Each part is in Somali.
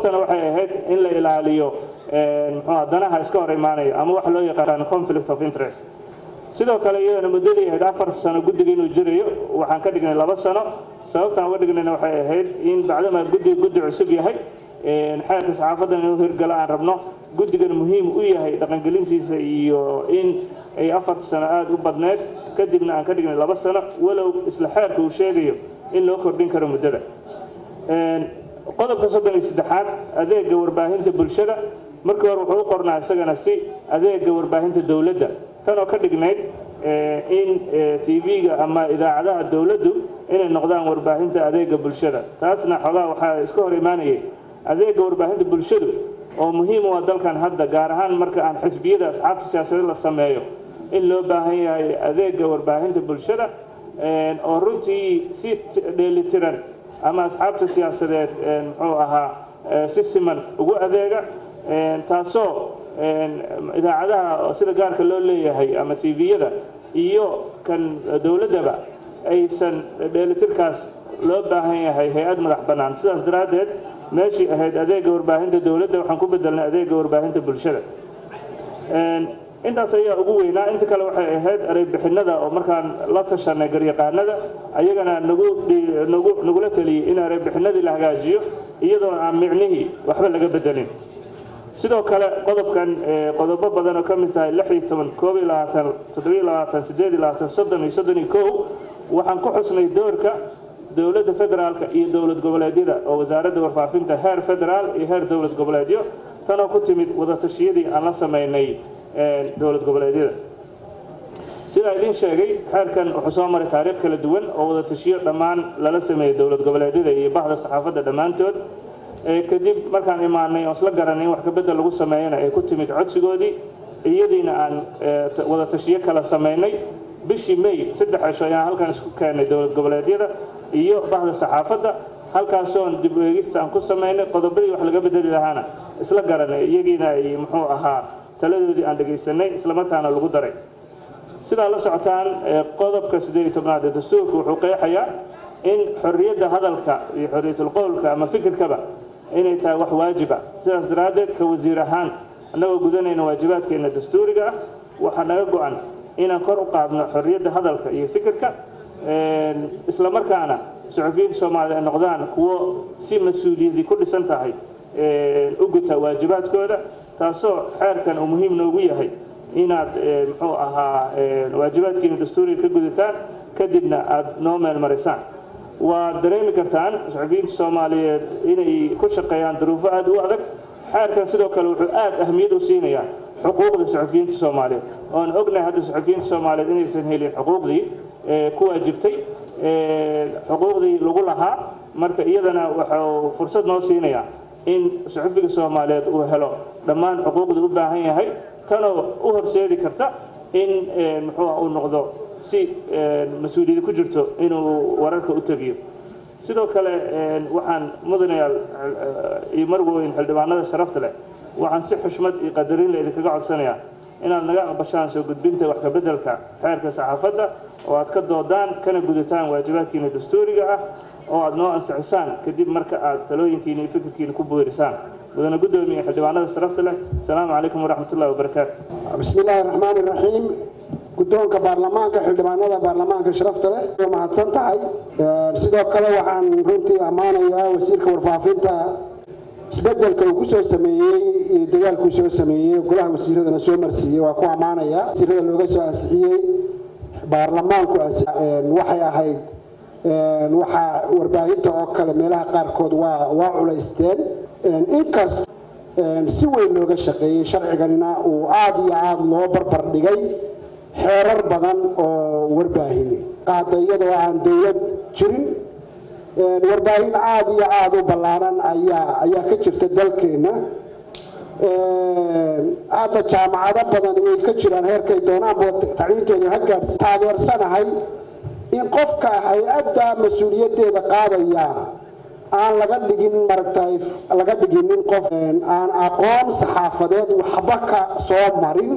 waxay ahayd in la ilaaliyo muxuu danaha iska hor imaanaya ama waxa loo yaqaan conflict of interest sidoo kale iyadana muddadii ahayd afar sano guddiga inuu jirayo waxaan ka dhignay laba sano sababtaan uga dhignayna waxay ahayd in bacdama guddiga guddi cusub yahay xeerka saxaafadan inuu hirgalo aan rabno guddigan muhiim u yahay dhaqangelintiisa iyo in ay afar sano aada u badneyd kadibna aan ka dhignay laba sano walow isla xeerka uu sheegayo in loo kordhin karo muddada qodobka soddon iyo saddexaad adeega warbaahinta bulshada markii hore wuxuu u qornaa isagana si adeega warbaahinta dowladda tanoo ka dhignayd in tv-ga ama idaacadaha dowladdu inay noqdaan warbaahinta adeega bulshada taasna xogaa waxaa iska hor imaanayay adeega warbaahinta bulshadu oo muhiim u ah dalkan hadda gaar ahaan marka aan xisbiyada asxaabta siyaasadeed la sameeyo in loo baahan yahay adeega warbaahinta bulshada oo runtii si dheelitiran ama asxaabta siyaasadeed muxuu ahaa si siman ugu adeega taasoo idaacadaha sida gaarka loo leeyahay ama tviyada iyo kan dowladdaba aysan dheelitirkaas loo baahan yahay hay-ad madax bannaan sidaas daraaddeed meeshii ahayd adeega warbaahinta dowladda waxaan ku bedelnay adeega warbaahinta bulshada intaas ayaa ugu weynaa inta kale waxay ahayd ereybixinada oo markaan la tashanay garyaqaanada ayagana nagu nagu nagula taliyey in ereybixinadii la hagaajiyo iyadoo aan micnihii waxba laga bedelin sidoo kale qodobkan qodobo badan oo ka mid tahay lix iyo toban koob iyo labaatan toddobiyo labaatan siddeed iyo labaatan soddon iyo soddon iyo kow waxaan ku xusnay doorka dowladda federaalka iyo dowlad goboleedyada oo wasaaradda warfaafinta heer federaal iyo heer dowlad goboleedyo tanoo ku timid wadatashyadii aan la samaynay dowlad goboleedyada sidaa idiin sheegay xeerkan wuxuu soo maray taariikh kala duwan oo wadatashiyo dhammaan lala sameeyey dowlad goboleedyada iyo bahda saxaafadda dhammaantood kadib markaan imaanay oo isla garanay in wax kabedel lagu sameeyana ay ku timid codsigoodii iyadiina aan wadatashiyo kala samaynay bishii may saddex cisho ayaan halkan isku keenay dowlad goboleedyada iyo bahda saxaafadda halkaasoon dib eegista aan ku samaynay qodobadii wax laga bedeli lahaana isla garanay iyagiina ay muxuu ahaa taladoodii aan dhegaysanay islamarkaana lagu daray sidaa la socotaan qodobka siddeed iyo tobnaad ee dastuurka wuxuu qeexayaa in xorriyadda hadalka iyo xorriyatulqowlka ama fikirkaba inay tahay wax waajiba sidaas daraaddeed ka wasiir ahaan annagoo gudanayna waajibaadkeena dastuuriga ah waxaa naga go-an inaan kor u qaadno xorriyadda hadalka iyo fikirka islamarkaana suxufiyiinta soomaalida ay noqdaan kuwo si mas-uuliyadii ku dhisan tahay u guta waajibaadkooda taasoo xeerkan uu muhiim noogu yahay inaad muxuu ahaa waajibaadkiina dastuuriga ka gudataan kadibna aada noo meel marisaan waad dareemi kartaan suxufiyiinta soomaaliyeed inay ku shaqeeyaan duruufo aada u adag xeerkan sidoo kale wuxuu aada ahmiyad u siinayaa xuquuqda suxufiyiinta soomaaliyeed oon ognahay hadda suxufiyiinta soomaaliyeed inaysan helin xuquuqdii ku waajibtay xuquuqdii lagu lahaa marka iyadana wuxuu fursad noo siinayaa in suxufiga soomaaliyeed uu helo dhammaan xuquuqdii u baahan yahay tanoo u horseedi karta in muxuu uu noqdo si mas-uuliyadi ku jirto inuu wararka u tegiyo sidoo kale waxaan mudanayaal iyo marweyn xildhibaanada sharafta leh waxaan si xushmad iyo qadarin le idinkaga codsanayaa inaad naga aqbashaan soo gudbinta wax kabeddelka xeerka saxaafadda oo aad ka doodaan kana gudataan waajibaadkiina dastuuriga ah oo aad noo ansixisaan kadib marka aad talooyinkiina iyo fikirkiina ku buurisaan mudane guddoomiye xildhibaanada sharafta leh asalaamu calaykum waraxmat ullahi wabarakaatu bismi illaahi raxmaan iraxiim guddoonka baarlamaanka xildhibaanada baarlamaanka sharafta leh waa mahadsan tahay sidoo kale waxaan runtii ammaanayaa wasiirka warfaafinta isbedelka uu ku soo sameeyey iyo dagaalkuu soo sameeyey golaha wasiiradana soo marsiiyey waa ku ammaanayaa wasiirada looga soo ansixiyey baarlamaanku waxay ahayd waxaa warbaahinta oo kale meelaha qaarkood waa waa culaysteen inkas si weyn looga shaqeeyey sharciganina uu aada iyo aada loo barbar dhigay xeerar badan oo warbaahine qaada iyadoo aan dowlad jirin warbaahin aada iyo aada u ballaaran ayaa ayaa ka jirta dalkeenna hadda jaamacado badan way ka jiraan heerkay doonaanba tacliinteedu ha gaadhsi taageersanahay in qofka hay-adda mas-uuliyaddeeda qaadaya aan laga dhigin maragtay laga dhiginin qof aan aqoon saxaafadeed waxba ka soo marin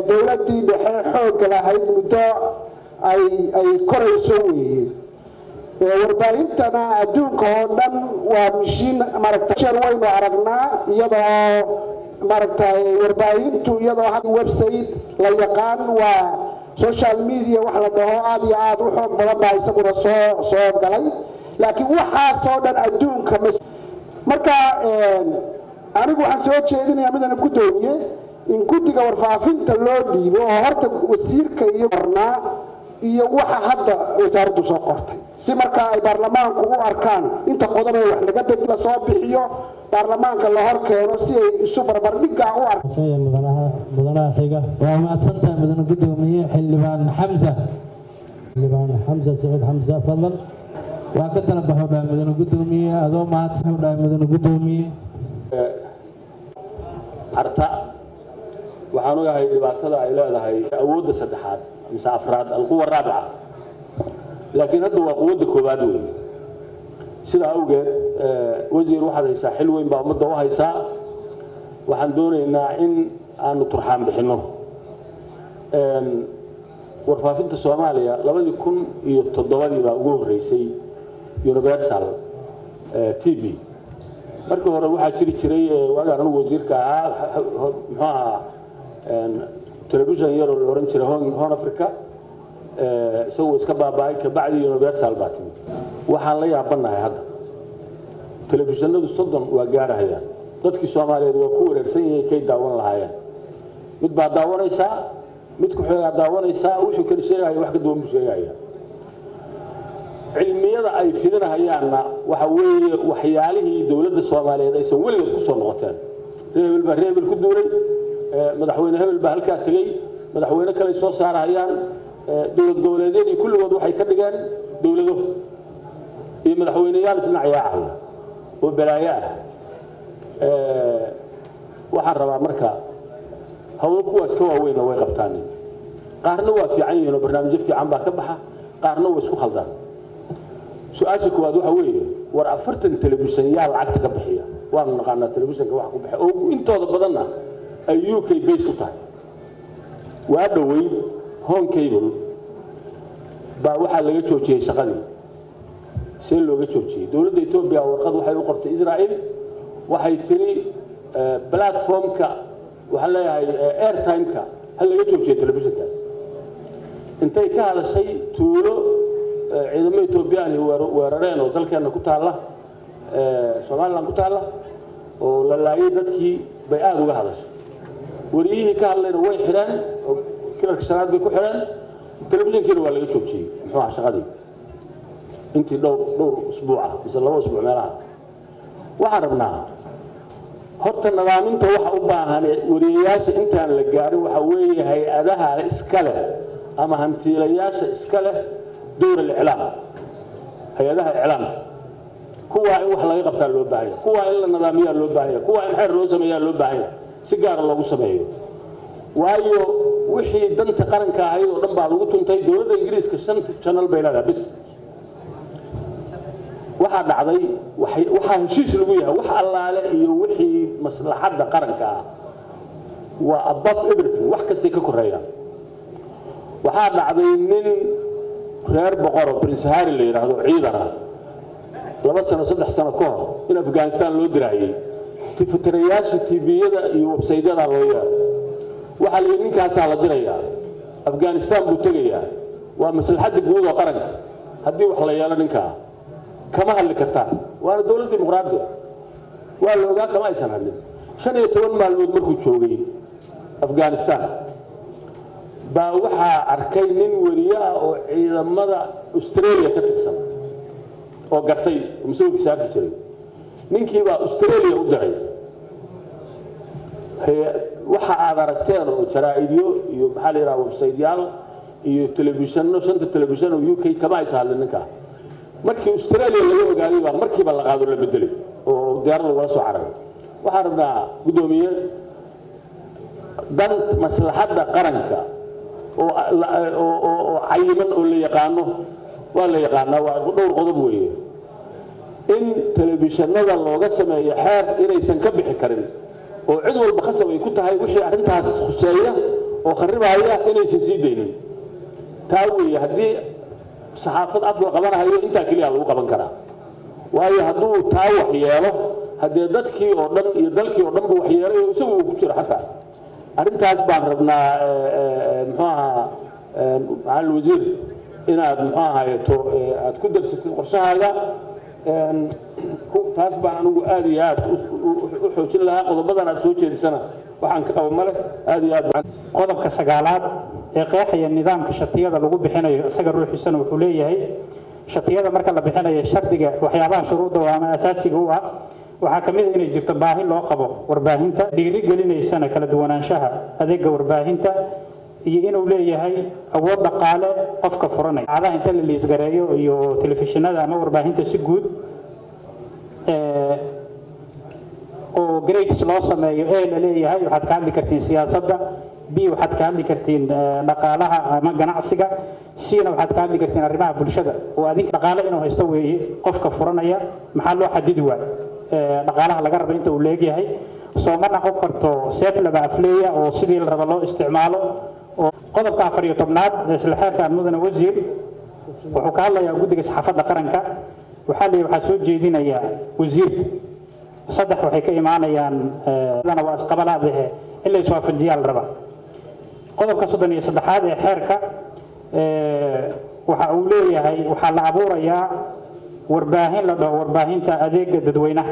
dowladdii dhexe xoogga lahayd muddo ay ay korayso weeye warbaahintana adduunka oo dhan waa mishiin maaragtay shar waynu aragnaa iyadoo maaragtay warbaahintu iyadoo had website la yaqaan waa social media wax la dhaho aad iyo aad u xoog badan baa isaguna soo soo galay laakiin waxaasoo dhan adduunka marka anigu waxaan soo jeedinayaa midana guddoomiye in guddiga warfaafinta loo dhiibo oo horta wasiirka iyo qornaa iyo waxa hadda wasaaraddu soo qortay si markaa ay baarlamaanku u arkaan inta qodob ee wax laga bed la soo bixiyo baarlamaanka la hor keeno si ay isu barbardhigga u arkaan mudanaha mudanaha xiga waa mahadsantahay mudane guddoomiye xildhibaan xamsa xildhibaan xamsa saciid xamsa fadlan waa ka tala baxo dhahay mudane guddoomiye adoo mahadsan dhahay mudane guddoomiye carta waxaan ogahay dhibaatada ay leedahay awoodda saddexaad mise afraad alquwa raabica laakiin hadda waa quwadda koowaad wey sidaa awgeed wasiir waxaad haysaa xil weyn baa ummadda u haysaa waxaan doonaynaa in aanu turxaan bixinno warfaafinta soomaaliya labadii kun iyo toddobadii baa ugu horreysay universal t v markii hore waxaa jiri jiray waagaan anugu wasiirka ahaa muxuu ahaa telefishon yaroo la ohan jiray hon africa isagoo iska baaba'ay kabacdi universal baa timid waxaan la yaabanahay hadda telefishinadu soddon waa gaarahayaan dadkii soomaaliyeed waa ku wareersan yihiin kay daawan lahaayeen mid baa daawanaysaa mid ku xigaa daawanaysaa wuxuu kala sheegaya wax ka duwan buu sheegaya cilmiyada ay fidinahayaanna waxa weeye waxyaalihii dowladda soomaaliyeed aysan weligeed ku soo noqoteen reer hebel baa reer hebel ku duulay madaxweyne hebel baa halkaa tegey madaxweyne kale soo saarahayaan dowlad goboleedyadii kulligood waxay ka dhigeen dowlado iyo madaxweyneyaal isdhinacyaacahay oo balaayo ah waxaan rabaa marka hawlo kuwaas ka waaweynna way qabtaan qaarna waa fiican yihiin oo barnaamijyo fiican baa ka baxa qaarna waa isku khaldaan su-aasha koowaad waxa weeye war afartan telefishan yaa lacagta ka bixiya waanu naqaanaa telefishanka wax ku bixiya oo intooda badanna ay u k base ku tahay waa dhoweyd home cable baa waxaa laga joojiyey shaqadii see looga joojiyey dowladda etoobiya warqad waxay u qortay israel waxay tiri platformka waxaan leeyahay airtimeka ha laga joojiyo telefishankaas intay ka hadashay tuulo ciidamo etoobiyaan weerareen oo dalkeenna ku taalla somalilan ku taalla oo la laayay dadkii bay aada uga hadashay wariyihii ka hadlayna way xidheen oo kilarka shanaad bay ku xidheen telefishankiina waa laga joojiyey muxuu aha shaqadii intii dhowr dhowr usbuuca mise laba usbuuc meelaha waxaan rabnaa horta nadaaminta waxa u baahan wariyayaasha intaan la gaarin waxa weeye hay-adaha iska leh ama hantiilayaasha iska leh dowr aliclaam hay-adaha iclaamka kuwaa in wax laga qabtaa loo baahanya kuwaa in la nadaamiyaa loo baahanya kuwaa in xeer loo sameeyaa loo baahanya si gaara loogu sameeyo waayo wixii danta qaranka ahayd oo dhan baa lagu tuntay dowladda ingiriiska shanta janal bay leedahay bis waxaa dhacday waxaa heshiis lagu yahay wax allaale iyo wixii maslaxadda qaranka ah waa above everything wax kastay ka koreeyaan waxaa dhacday nin reer boqoro prince harry la yidhaahdo ciidan ah laba sano saddex sano ka hor in afghanistan loo diraayey tifitirayaasha tviyada iyo websaydyada loo yeeray waxaa la yidhi ninkaasaa la dirayaa afghanistan buu tegayaa waa maslaxadda guud oo qaranka haddii wax la yeelo ninkaa kama hadli kartaan waana dowlad dimuqraadi waa la ogaa kama aysan hadlin shan iyo toban maalmood markuu joogay afghanistan baa waxaa arkay nin weriye ah oo ciidamada australia ka tirsan oo gartay oo masawirkiisa arki jiray ninkii baa australia u diray waxa aad aragteen oo jaraa'idyo iyo maxaa la yidhaha websaytyaal iyo telefishanno shanta telefishan oo u k kama aysan hadlin ninkaa markii australia laga ogaaday baa markiiba la qaado la bedelay oo diyaarada lagula soo cararay waxaan rabnaa guddoomiye dan maslaxadda qaranka oo cayiman oo la yaqaano waa la yaqaanaa waa dhowr qodob weeye in telefishanada looga sameeyo xeer inaysan ka bixi karin oo cid walba khasab ay ku tahay wixii arrintaas khuseeya oo kharibaya inaysan sii daynin taa weeye haddii saxaafad af la qabanahayo intaa keliya lagu qaban karaa waayo hadduu taa wax yeelo haddee dadkii oo dhan iyo dalkii oo dhan bu wax yeelay oo isagu uu ku jiro xataa arrintaas baan rabnaa muxuu ahaa macalin wasiir inaad muxuu ahaayeto aad ku darsatid qorshahaaga taas baan anigu aad iyo aad u xoojin lahaa qodobadan aad soo jeedisana waxaan ka qaba male aad iyo aad qodobka sagaalaad ee qeexaya nidaamka shatiyada lagu bixinayo isaga ruuxiisana wuxuu leeyahay shatiyada marka la bixinayo shardiga waxyaabaha shuruudda oo ama asaasiga u ah waxaa ka mid a inay jirto baahi loo qabo warbaahinta dhiiri gelinaysana kala duwanaanshaha adeega warbaahinta iyo inuu leeyahay awood dhaqaale qofka furanaya cadaha inta la liisgareeyo iyo telefishinada ama warbaahinta si guud oo grades loo sameeyo e la leeyahay waxaad ka hadli kartiin siyaasadda b waxaad ka hadli kartiin dhaqaalaha ama ganacsiga cna waxaad ka hadli kartiin arrimaha bulshada oo adinka dhaqaale inuu haysto weeye qofka furanaya maxaa loo xadidi waay dhaqaalaha laga rabo inta uu leegyahay soo ma noqon karto seef laba afleeya oo sidii la rabo loo isticmaalo oo qodobka afar iyo tobnaad isla xeerkan mudane wasiir wuxuu ka hadlayaa guddiga saxaafadda qaranka waxaa leeyahy waxaa soo jeedinayaa wasiirka saddex waxay ka imaanayaan waa isqabalaadahe in la iswaafajiyaa la rabaa qodobka soddon iyo saddexaad ee xeerka waxa uu leeyahay waxaa la abuurayaa warbaahin la dhaho warbaahinta adeega dadweynaha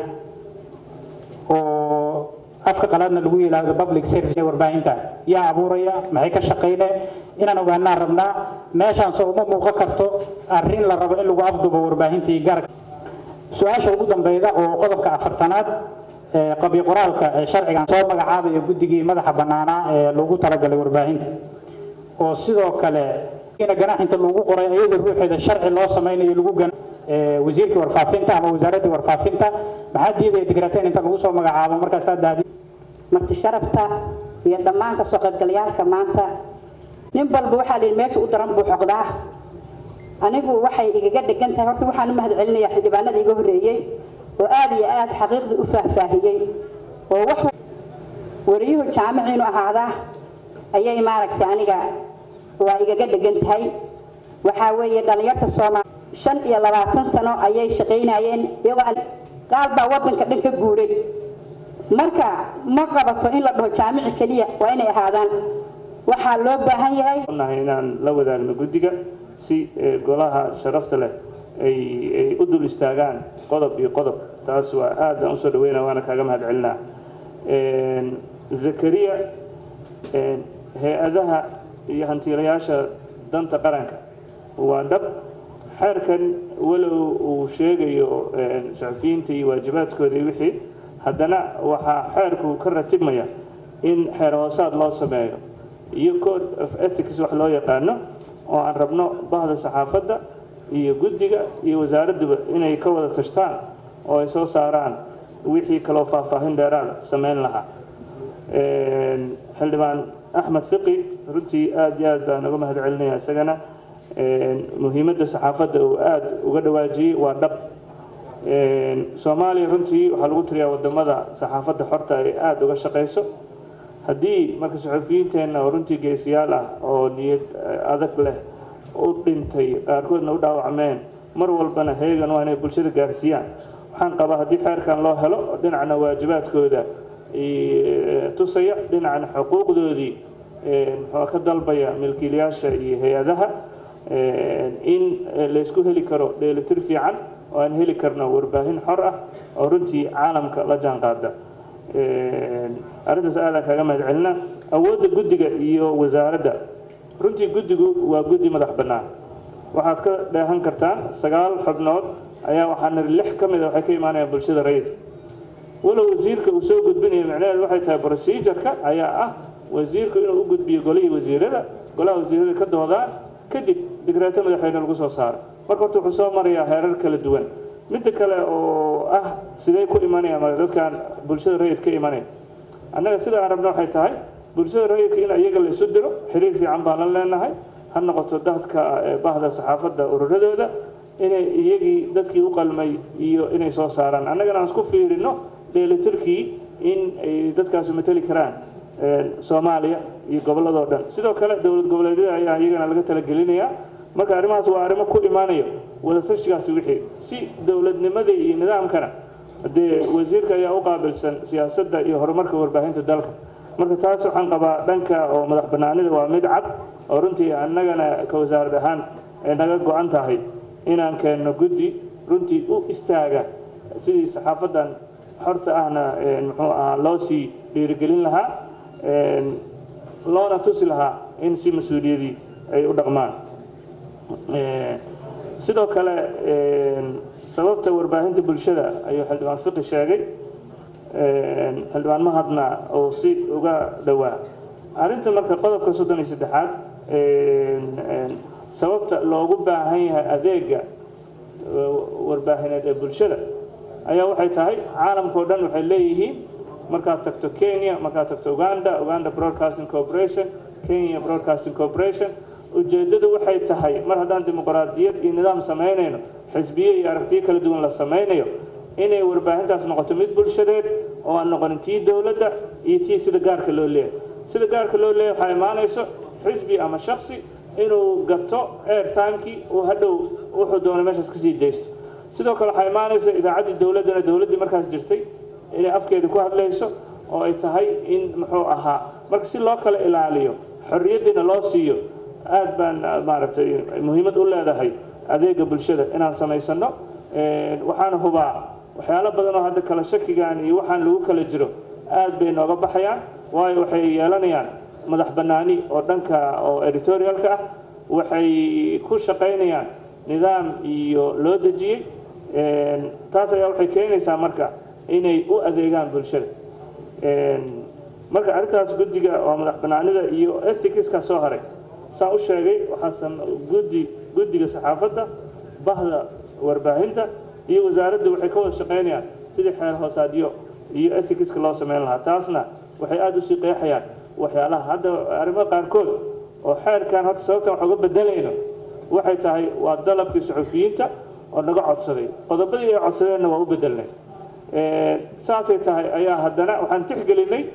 oo afka qalaadna lagu yidhaahdo public service ee warbaahinta yaa abuuraya maxay ka shaqayne inaan ogaanaan rabnaa meeshaan soo uma muuqan karto arrin la rabo in lagu afdubo warbaahintii gaarka su-aasha ugu dambeyda oo qodobka afartanaad qabyo qoraalka ee sharcigan soo magacaabaya guddigii madaxa bannaanaa ee lagu talagalay warbaahinta oo sidoo kale ina ganaaxinta lagu qoray iyada ruuxeeda sharci loo samaynayo lagu gana wasiirkii warfaafinta ama wasaaraddii warfaafinta maxaa diidaya dikrateen inta lagu soo magacaabo markaasaa dahdi marti sharafta iyo dhammaan kasoo qaybgalayaalka maanta nin balba waxaa la yidhi meesha u daran buu xoqdaa anigu waxay igaga dhegan tahay horta waxaan u mahad celinayaa xildhibaanada iga horreeyey oo aad iyo aad xaqiiqdii u faahfaahiyey oo wax wariyuhu jaamiciinu ahaadaa ayay maaragtay aniga waa igaga dhegan tahay waxaa weeye dhallinyarta soomaali shan iyo labaatan sano ayay shaqaynayeen iyagoo qaal baa waddanka dhan ka guuray marka ma qabato in la dhaho jaamici keliya waa inay ahaadaan waxaa loo baahan yahay nahay inaan la wadaagno guddiga si golaha sharafta leh ay ay u dul istaagaan qodob iyo qodob taas waa aad aan usoo dhaweynaa waana kaaga mahad celinaa zakariya hay-adaha iyo hantiilayaasha danta qaranka waa dhab xeerkan walow uu sheegayo saxufiyiinta iyo waajibaadkooda iyo wixii haddana waxaa xeerku ka ratibmaya in xeer hoosaad loo sameeyo iyo code of ethics wax loo yaqaano oo aan rabno bahda saxaafadda iyo guddiga iyo wasaaradduba inay ka wada tashtaan oo ay soo saaraan wixii kaloo faahfaahin dheeraada sameyn lahaa xildhibaan axmed fiqi runtii aad iyo aad baan uga mahad celinaya isagana muhiimadda saxaafadda uu aada uga dhawaajiyey waa dhab soomaaliya runtii waxaa lagu tiriyaa wadamada saxaafadda xorta ay aada uga shaqayso haddii marka saxufiyiinteenna oo runtii geesiyaal ah oo niyad adag leh u dhintay qaarkoodna u dhaawacmeen mar walbana heegan waa inay bulshada gaarsiiyaan waxaan qabaa haddii xeerkan loo helo dhinacna waajibaadkooda tusaya dhinacna xuquuqdoodii muxuu ka dalbaya milkiilayaasha iyo hay-adaha in laysku heli karo dheelitir fiican oo aan heli karno warbaahin xor ah oo runtii caalamka la jaan qaada arrintaas aadaan kaaga mahad celina awoodda guddiga iyo wasaaradda runtii guddigu waa guddi madax bannaan waxaad ka dheehan kartaan sagaal xubnood ayaa waxaa niri lix ka mid a waxay ka imaanayaan bulshada rayidka walow wasiirka uu soo gudbinayo micnaheedu waxay tahay procedureka ayaa ah wasiirku inuu u gudbiyo golihii wasiirada golaha wasiirada ka doodaan kadib dikraato madaxweyne lagu soo saaro marka horta wuxuu soo marayaa heerar kala duwan midda kale oo ah sidee ku imanaya ma dadkan bulshada rayid ka imanaya annaga sida aan rabno waxay tahay bulshada rayidka in iyaga la isu diro xiriir fiican baan la leenahay ha noqoto dadka bahda saxaafadda ururadooda inay iyagii dadkii u qalmay iyo inay soo saaraan annagana aan isku fiirino dheelitirkii in ay dadkaasu mateli karaan soomaaliya iyo gobolladoo dhan sidoo kale dowlad goboleedyada ayaa iyagana laga talagelinayaa marka arrimahaas waa arrimo ku imaanayo wadatashigaasi wixii si dowladnimadii iyo nidaamkana dee wasiirka ayaa u qaabilsan siyaasadda iyo horumarka warbaahinta dalka marka taas waxaan qabaa dhanka oo madax bannaanida waa mid cad oo runtii annagana ka wasaarad ahaan ay naga go-an tahay inaan keenno guddi runtii u istaaga sidii saxaafadan xorta ahna muxuu ahaa loo sii dhiirigelin lahaa loona tusi lahaa in si mas-uuliyadii ay u dhaqmaan sidoo kale sababta warbaahinta bulshada ayuu xildhibaan fiqi sheegay xildhibaan mahadna uu si uga dhowaa arrinta marka qodobka soddon iyo saddexaad sababta loogu baahan yahay adeega warbaahineed ee bulshada ayaa waxay tahay caalamkao dhan waxay leeyihiin markaad tagto kenya markaad tagto uganda uganda broadcasting corporation kenya broadcasting corporation ujeeddadu waxay tahay mar haddaan dimuqraadiyad iyo nidaam samaynayno xisbiye iyo aragtiyo kala duwan la samaynayo inay warbaahintaas noqoto mid bulshadeed oo aan noqonin tii dowladda iyo tii sida gaarka loo leeyahay sida gaarka loo leeyahay waxaa imaanayso xisbi ama shaksi inuu gato airtimekii uu hadhow wuxuu doonay meeshaas kasii daysto sidoo kale waxaa imaanaysa idaacaddii dowladdana dowladdii markaas jirtay inay afkeeda ku hadlayso oo ay tahay in muxuu ahaa marka si loo kala ilaaliyo xorriyaddiina loo siiyo aad baan maaragtay muhiimad u leedahay adeega bulshada inaan samaysano waxaan hubaa waxyaalo badan oo hadda kala shakigan iyo waxaan lagu kala jiro aad bay nooga baxayaan waayo waxay yeelanayaan madax bannaani oo dhanka oo editorialka ah waxay ku shaqaynayaan nidaam iyo loo dejiyey taas ayaa waxay keenaysaa marka inay u adeegaan bulshada marka arrintaas guddiga oo madax bannaanida iyo ethicska soo haray saan u sheegay waxaasan guddi guddiga saxaafadda bahda warbaahinta iyo wasaaraddu waxay ka wada shaqaynayaan sidii xeer hoosaadyo iyo ethicska loo samayn lahaa taasna waxay aada usii qeexayaan waxyaalaha hadda arrimo qaarkood oo xeerkan horta sababtan wax uga bedelayno waxay tahay waa dalabkii suxufiyiinta oo naga codsaday qodobadii ay codsadeenna waa u bedelnay saasay tahay ayaa haddana waxaan tixgelinay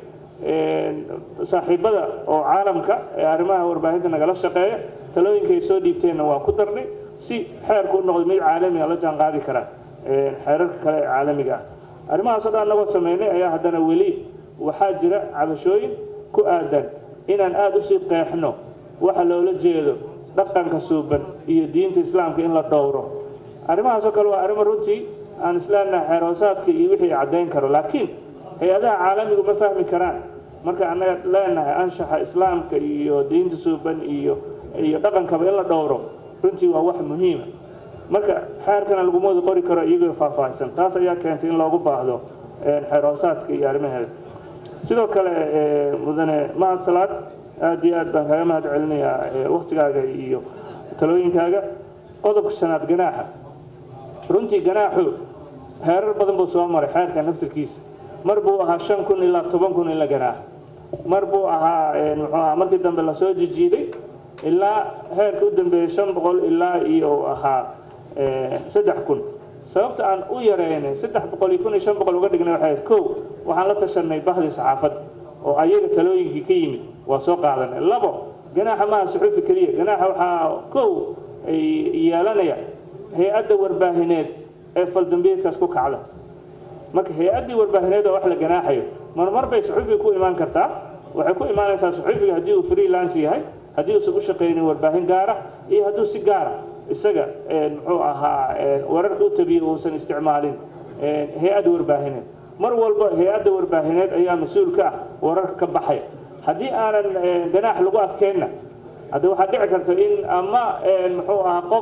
saaxiibada oo caalamka ee arrimaha warbaahinta nagala shaqeeya talooyinka ay soo dhiibteenna waa ku darnay si xeerku u noqdo mid caalamiga la jaan qaadi kara xeerarka kale ee caalamiga ah arrimahaasoo dhan anagoo sameynay ayaa haddana weli waxaa jira cabashooyin ku aadan inaan aada usii qeexno waxa loola jeedo dhaqanka suuban iyo diinta islaamka in la dhowro arrimahaasoo kale waa arrimo runtii aan isleenahay xeerhoosaadka iyo wixii caddayn karo laakiin hay-adaha caalamigu ma fahmi karaan marka annaga leenahay anshaxa islaamka iyo diinta suuban iyo iyo dhaqankaba in la dhowro runtii waa wax muhiima marka xeerkana laguma wada qori karo iyagoo faahfaahsan taas ayaa keentay in loogu baahdo xeerhoosaadka iyo arrimaheeda sidoo kale mudane mahad salaad aad iyo aad baan kaaga mahad celinayaa waktigaaga iyo talooyinkaaga qodobka shanaad ganaaxa runtii ganaaxu heerar badan buu soo maray xeerka naftirkiisa mar buu ahaa shan kun ilaa toban kun in la ganaaxo mar buu ahaa muxuu ahaa markii dambe lasoo jijiiday ilaa heerka u dambeeyey shan boqol ilaa iyo ahaa saddex kun sababta aan u yareynay saddex boqol iyo kun iyo shan boqol uga dhignay waxay ahayd kow waxaan la tashanay bahdii saxaafadda oo ayaga talooyinkii ka yimid waa soo qaadanay labo ganaaxa maaha suxuufi keliya ganaaxa waxaa kow ay yeelanaya hay-adda warbaahineed ee faldambiyeedkaas ku kacda marka hay-addii warbaahineed oo wax la ganaaxayo marmar bay suxuufiga ku imaan kartaa waxay ku imaanaysaa suxuufiga haddii uu freelance yahay haddii uusan u shaqaynin warbaahin gaara iyo hadduu si gaara isaga muxuu ahaa wararka u tabiye uusan isticmaalin hay-ad warbaahineed mar walba hay-adda warbaahineed ayaa mas-uul ka ah wararka ka baxaya haddii aanan ganaax lagu adkeynna hadda waxaa dhici karta in ama muxuu ahaa qof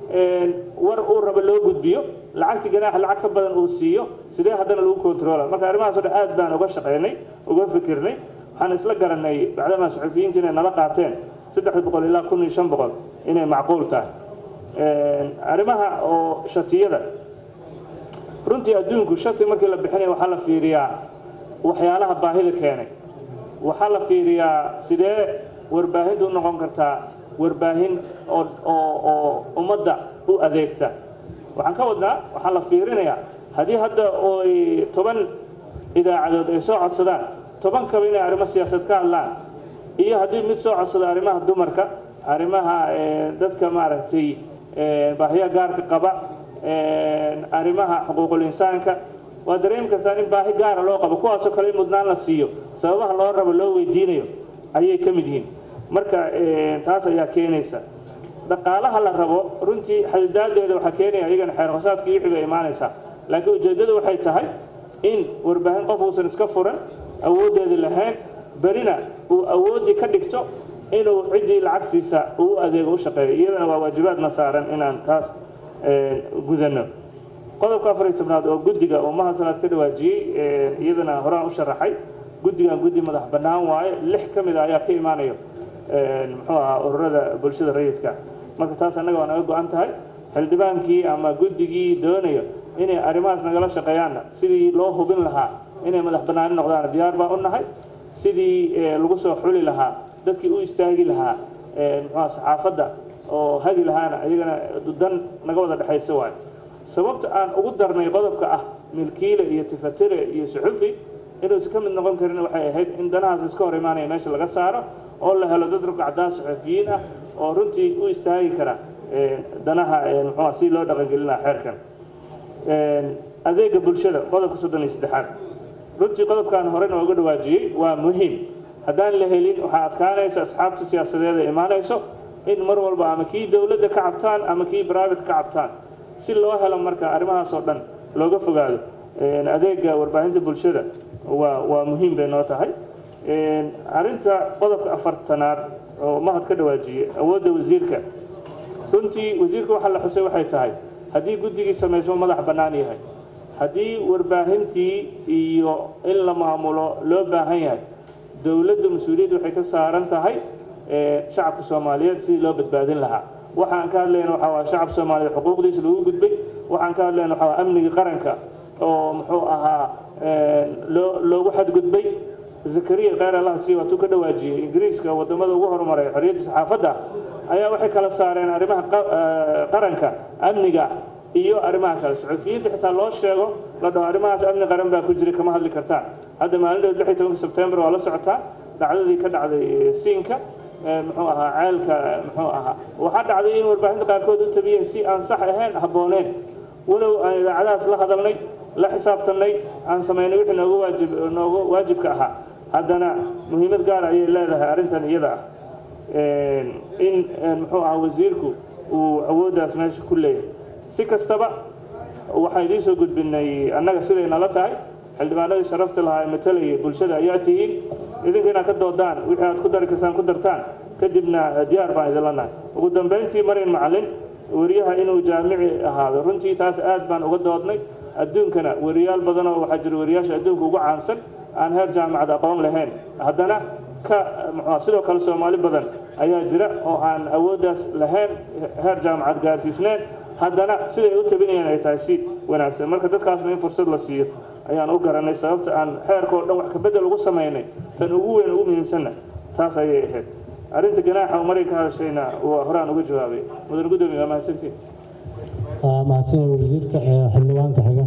war uu rabo loo gudbiyo lacagti ganaax lacag ka badan uu siiyo sidee haddana lagu controla marka arrimahaas o dhan aad baan uga shaqaynay uga fikirnay waxaan isla garanay bacdamaa suxufiyiinta inay nala qaateen saddex boqol ilaa kun iyo shan boqol inay macquul tahay arrimaha oo shatiyada runtii adduunku shati markii la bixinaya waxaa la fiiriyaa waxyaalaha baahida keenay waxaa la fiiriyaa sidee warbaahintu u noqon kartaa warbaahin oo oo ummadda u adeegta waxaan ka wadnaa waxaa la fiirinayaa haddii hadda oy toban idaacadood ay soo codsadaan toban kaba inay arrimo siyaasad ka hadlaan iyo haddii mid soo codsado arrimaha dumarka arrimaha dadka maaragtay baahiya gaarka qaba arrimaha xuquuqul insaanka waa dareemi kartaa in baahi gaara loo qabo kuwaasoo kale in mudnaan la siiyo sababaha loo rabo loo weydiinayo ayay ka mid yihiin marka taas ayaa keenaysa dhaqaalaha la rabo runtii xadidaadeeda waxaa keenaya iyagana xeer hoosaadka iyo wixii bay imaanaysaa laakiin ujeeddadu waxay tahay in warbaahin qof uusan iska furan awooddeeda lahayn berina uu awooddii ka dhigto inuu ciddii lacagsiisa uu adeego u shaqeeyo iyadana waa waajibaadna saaran inaan taas gudano qodobka afar iyo tobnaad oo guddiga oo mahasanaad ka dhawaajiyey iyadana horaan u sharaxay guddigan guddi madax bannaan waaye lix ka mid a ayaa ka imaanayo muxuu ahaa ururada bulshada rayidka marka taas annaga waa naga go-an tahay xildhibaankii ama guddigii doonayo inay arrimahaas nagala shaqeeyaanna sidii loo hubin lahaa inay madax bannaani noqdaan diyaar baan u nahay sidii lagu soo xuli lahaa dadkii u istaagi lahaa muxuuha saxaafadda oo hagi lahaana iyagana dan naga wada dhexaysa waayo sababta aan ugu darnay qodobka ah milkiile iyo tifatire iyo suxufi inuusan ka mid noqon karin waxay ahayd in danahaas iska hor imaanaya meesha laga saaro oo la helo dad rugcadaan suxufiyiin ah oo runtii u istaagi kara danaha muxuuha si loo dhaqangelin lahaa xeerkan adeega bulshada qodobka soddon iyo saddexaad runtii qodobkan hore nooga dhawaajiyey waa muhiim haddaan la helin waxaa adkaanaysa asxaabta siyaasadeed ee imaanayso in mar walba ama kii dowladda ka cabtaan ama kii private ka cabtaan si loo helo marka arrimahaas oo dhan looga fogaado adeega warbaahinta bulshada waa waa muhiim bay noo tahay arrinta qodobka afartanaad oo mahad ka dhawaajiyey awoodda wasiirka runtii wasiirka waxaa la xusay waxay tahay haddii guddigii samaysmo madax bannaan yahay haddii warbaahintii iyo in la maamulo loo baahan yahay dowladda mas-uuliyadda waxay ka saaran tahay shacabka soomaaliyeed sidii loo badbaadin lahaa waxaan ka hadlayna waxaa waa shacabka soomaaliyeed xuquuqdiisa lagu gudbay waxaan ka hadlayna waxaa waa amniga qaranka oo muxuu ahaa loo loogu xadgudbay zakariya kheyr allah sii waatuu ka dhawaajiyey ingiriiska wadamada ugu horumaray xorriyadda saxaafadda ayaa waxay kala saareen arrimaha qaranka amniga iyo arrimaha kale suxufiyiinta xitaa loo sheego la dhaho arrimahaas amni qaran baa ku jiray kama hadli kartaan hadda maalin dhow lix iyo tobanka sebtembar waa la socotaa dhacdadii ka dhacday siinka muxuu ahaa ceelka muxuu ahaa waxaa dhacday in warbaahinta qaarkood u tabiyeen si aan sax ahayn habbooneen walow aan idaacadahaas la hadalnay la xisaabtanay aan samaynay wixii noogu waajib noogu waajibka ahaa haddana muhiimad gaar ayay leedahay arrintan iyada ah in muxuu ahaa wasiirku uu awooddaas meesha ku leeyahay si kastaba waxaan idiin soo gudbinay annaga siday nala tahay xildhibaanadii sharafta lahaa ee matalayay bulshada ayaa tihiin idinka inaad ka doodaan wixii aad ku dari kartaan ku dartaan kadibna diyaar baan idinla nahay ugu dambayntii marin macallin weriyaha inuu jaamici ahaado runtii taas aad baan uga doodnay adduunkana weriyaal badanoo waxaa jira weriyaasha adduunka ugu caansan aan heer jaamacad aqoon lahayn haddana ka muxua sidoo kale soomaali badan ayaa jira oo aan awooddaas lahayn heer jaamacad gaarsiisneen haddana siday u tabinayaan ay tahay si wanaagsan marka dadkaasna in fursad la siiyo ayaan u garanay sababta aan xeerka oo dhan wax kabedel ugu samaynay tan ugu weyn ugu muhiimsanna taas ayay ahayd arrinta ganaaxa oo maray ka hadashayna waa horaan uga jawaabay mudan gudoomiye waa mahadsantiin mahadsan wasiirka xildhibaanka xiga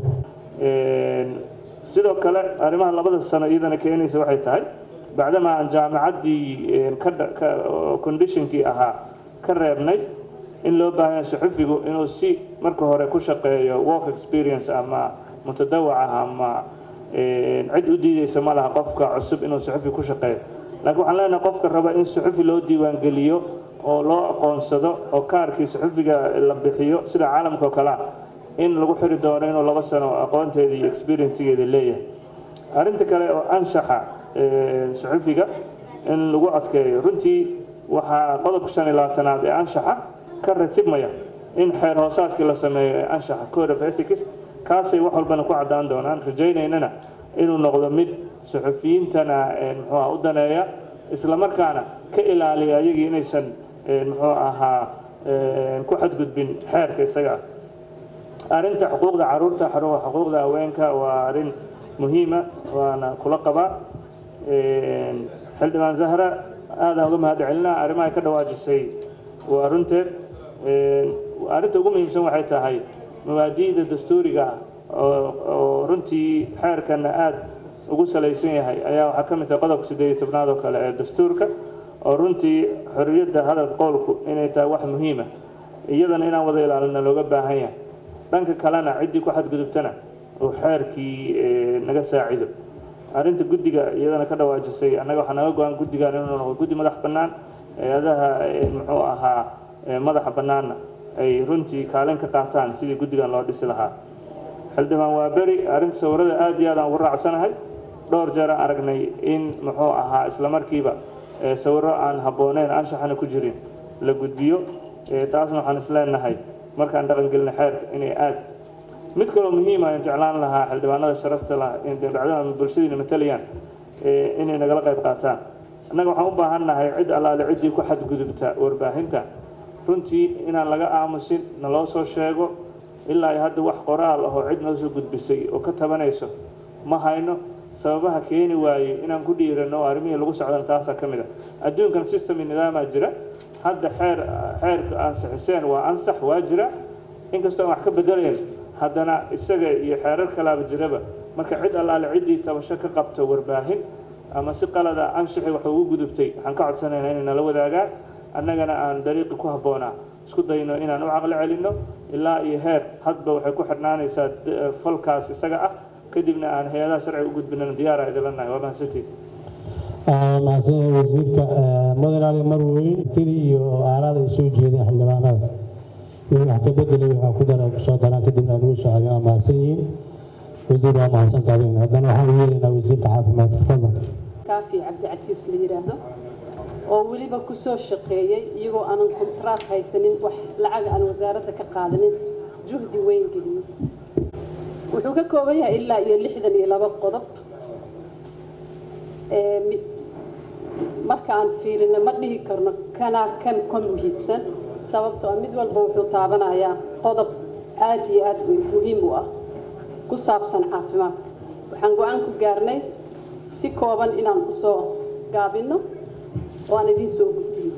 sidoo kale arrimaha labada sano iyadana keenaysa waxay tahay bacdama aan jaamacaddii conditionkii ahaa ka reebnay in loo baahan yahay suxufigu inuu si marka hore ku shaqeeyo work experience ama mutadawac ah ama cid u diideysa ma laha qofka cusub inuu suxufi ku shaqeeyo laakiin waxaan leenahay qofka raba in suxufi loo diiwaangeliyo oo loo aqoonsado oo kaarkii suxufiga la bixiyo sida caalamka oo kale ah in lagu xiri doono inuu laba sano aqoonteeda iyo experiencegeeda leeyahay arrinta kale oo anshaxa suxufiga in lagu adkeeyo runtii waxaa qodobka shan iyo labaatanaad ee anshaxa ka ratibmaya in xeer hoosaadkii la sameeyo ee anshaxa code of ethics kaasay wax walbana ku caddaan doonaan rajaynaynana inuu noqdo mid suxufiyiintana muxuuha u daneeya islamarkaana ka ilaaliya ayagii inaysan muxuu ahaa ku xadgudbin xeerka isaga ah arrinta xuquuqda caruurta xuquuqda haweenka waa arrin muhiima waana kula qabaa xildhibaan zahra aadaan uga mahad celinaa arrimaha ka dhawaajisay waa runteed arrinta ugu muhiimsan waxay tahay mabaadi'da dastuuriga oo runtii xeerkana aad ugu salaysan yahay ayaa waxaa ka mid tahay qodobka siddeed iyo tobnaad oo kale ee dastuurka oo runtii xorriyadda hadal qowlku inay tahay wax muhiima iyadana inaan wada ilaalina looga baahan yahay dhanka kalena ciddii ku xadgudubtana uu xeerkii naga saacido arrinta guddiga iyadana ka dhawaajisay annaga waxaa naga go-an guddigan inuu noqdo guddi madax bannaan hay-adaha muxuu ahaa madaxa bannaanna ay runtii kaalin ka qaataan sidii guddigan loo dhisi lahaa xildhibaan waa beri arrinta sawirada aad iyo aad aan ugu raacsanahay dhowr jeer aan aragnay in muxuu ahaa isla markiiba sawiro aan habbooneyn anshaxana ku jirin la gudbiyo taasna waxaan isleenahay markaan dhaqangelina xeerka inay aad mid kaloo muhiima aan jeclaan lahaa xildhibaanada sharafta lah dhacdada bulshadiina matalayaan inay nagala qayb qaataan annaga waxaan u baahannahay cid allaale ciddii ku xadgudubta warbaahinta runtii inaan laga aamusin naloo soo sheego ilaa ay hadda wax qoraal ahoo cid noo soo gudbisay oo ka tabanayso ma hayno sababaha keeni waayey inaan ku dhiirano oo arrimihii lagu socdana taasaa ka mid ah adduunkan system iyo nidaamaa jira hadda xeer xeerka ansixiseen waa ansax waa jira inkastoo aan wax ka bedelayn haddana isaga iyo xeerar kalaaba jiraba marka cid allaale ciddii tabasho ka qabto warbaahin ama si qalada anshixi wax ugu gudubtay waxaan ka codsanaynaa inay nala wadaagaan annagana aan dariiqi ku habboonaa isku dayno inaan u caqli celinno ilaa iyo heer hadba waxay ku xidhnaanaysaa falkaas isaga ah kadibna aan hay-adaha sharciga u gudbinana diyaara idinla nahay waa mahadsantiid mahadsan wasiirka mudan ali marweyn tiri iyo aaraada ay soo jeedeen xildhibaanada iyo wax ka bedelay waxaa ku dara soo daraan kadibna aan ugu socodin waa mahadsan yihiin wasiir waa mahadsantaadin haddana waxaan u yeelaynaa wasiirka caafimaadka fadlan kaafi cabdicasiis la yidhaahdo oo weliba ku soo shaqeeyey iyagoo aanan kontraak haysanin wax lacag aan wasaaradda ka qaadanin juhdi weyn geliyey wuxuu ka kooban yahay ilaa iyo lixdan iyo laba qodob marka aan fiirino ma dhihi karno kanaa kan ka muhiibsan sababtoo ah mid walba wuxuu taabanayaa qodob aad iyo aad muhiim u ah ku saabsan caafimaadka waxaan go-aan ku gaarnay si kooban inaan usoo gaabinno oo aan idiin soo gudbino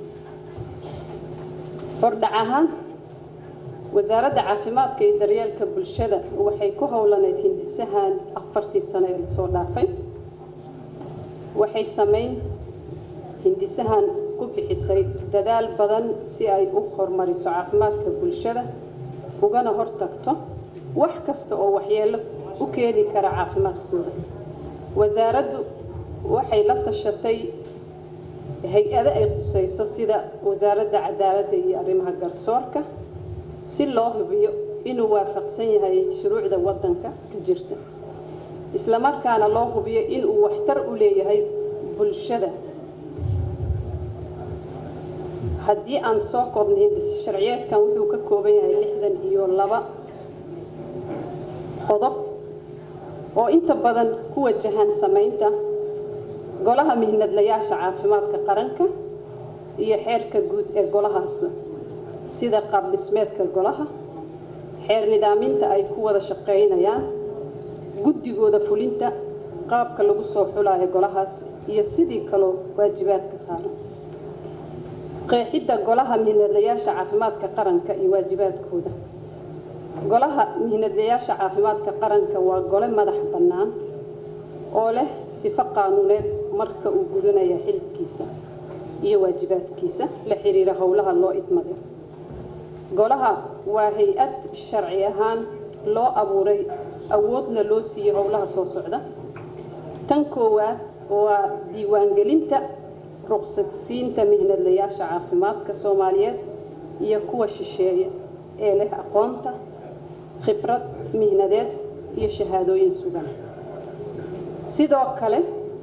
hordhac ahaan wasaaradda caafimaadka iyo daryeelka bulshada waxay ku howlaneyd hindisahan afartii sano ee lasoo dhaafay waxay samayn hindisahan ku bixisay dadaal badan si ay u horumariso caafimaadka bulshada ugana hortagto wax kasta oo waxyeello u keeni kara caafimaadkooda wasaaraddu waxay la tashatay hay-ado ay qusayso sida wasaaradda cadaaladda iyo arrimaha garsoorka si loo hubiyo inuu waafaqsan yahay shuruucda waddanka ka jirta islamarkaana loo hubiyo inuu waxtar u leeyahay bulshada haddii aan soo koobnay hindis sharciyeedkan wuxuu ka kooban yahay lixdan iyo laba qodob oo inta badan ku wajahan samaynta golaha mihnadlayaasha caafimaadka qaranka iyo xeerka guud ee golahaas sida qaab dhismeedka golaha xeer nidaaminta ay ku wada shaqaynayaan guddigooda fulinta qaabka lagu soo xulayo golahaas iyo sidii kaloo waajibaadka saaran qeexidda golaha mihnadlayaasha caafimaadka qaranka iyo waajibaadkooda golaha mihnadlayaasha caafimaadka qaranka waa gole madax bannaan oo leh sifo qaanuuneed marka uu gudanaya xilkiisa iyo waajibaadkiisa la xiriira howlaha loo idmaday golaha waa hay-ad sharci ahaan loo abuuray awoodna loo siiyey howlaha soo socda tan koowaad waa diiwaangelinta ruqsadsiinta mihnadlayaasha caafimaadka soomaaliyeed iyo kuwa shisheeye ee leh aqoonta khibrad mihnadeed iyo shahaadooyin sugan sidoo kale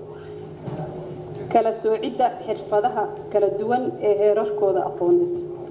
kala soocidda xirfadaha kala duwan ee heerarkooda aqooneed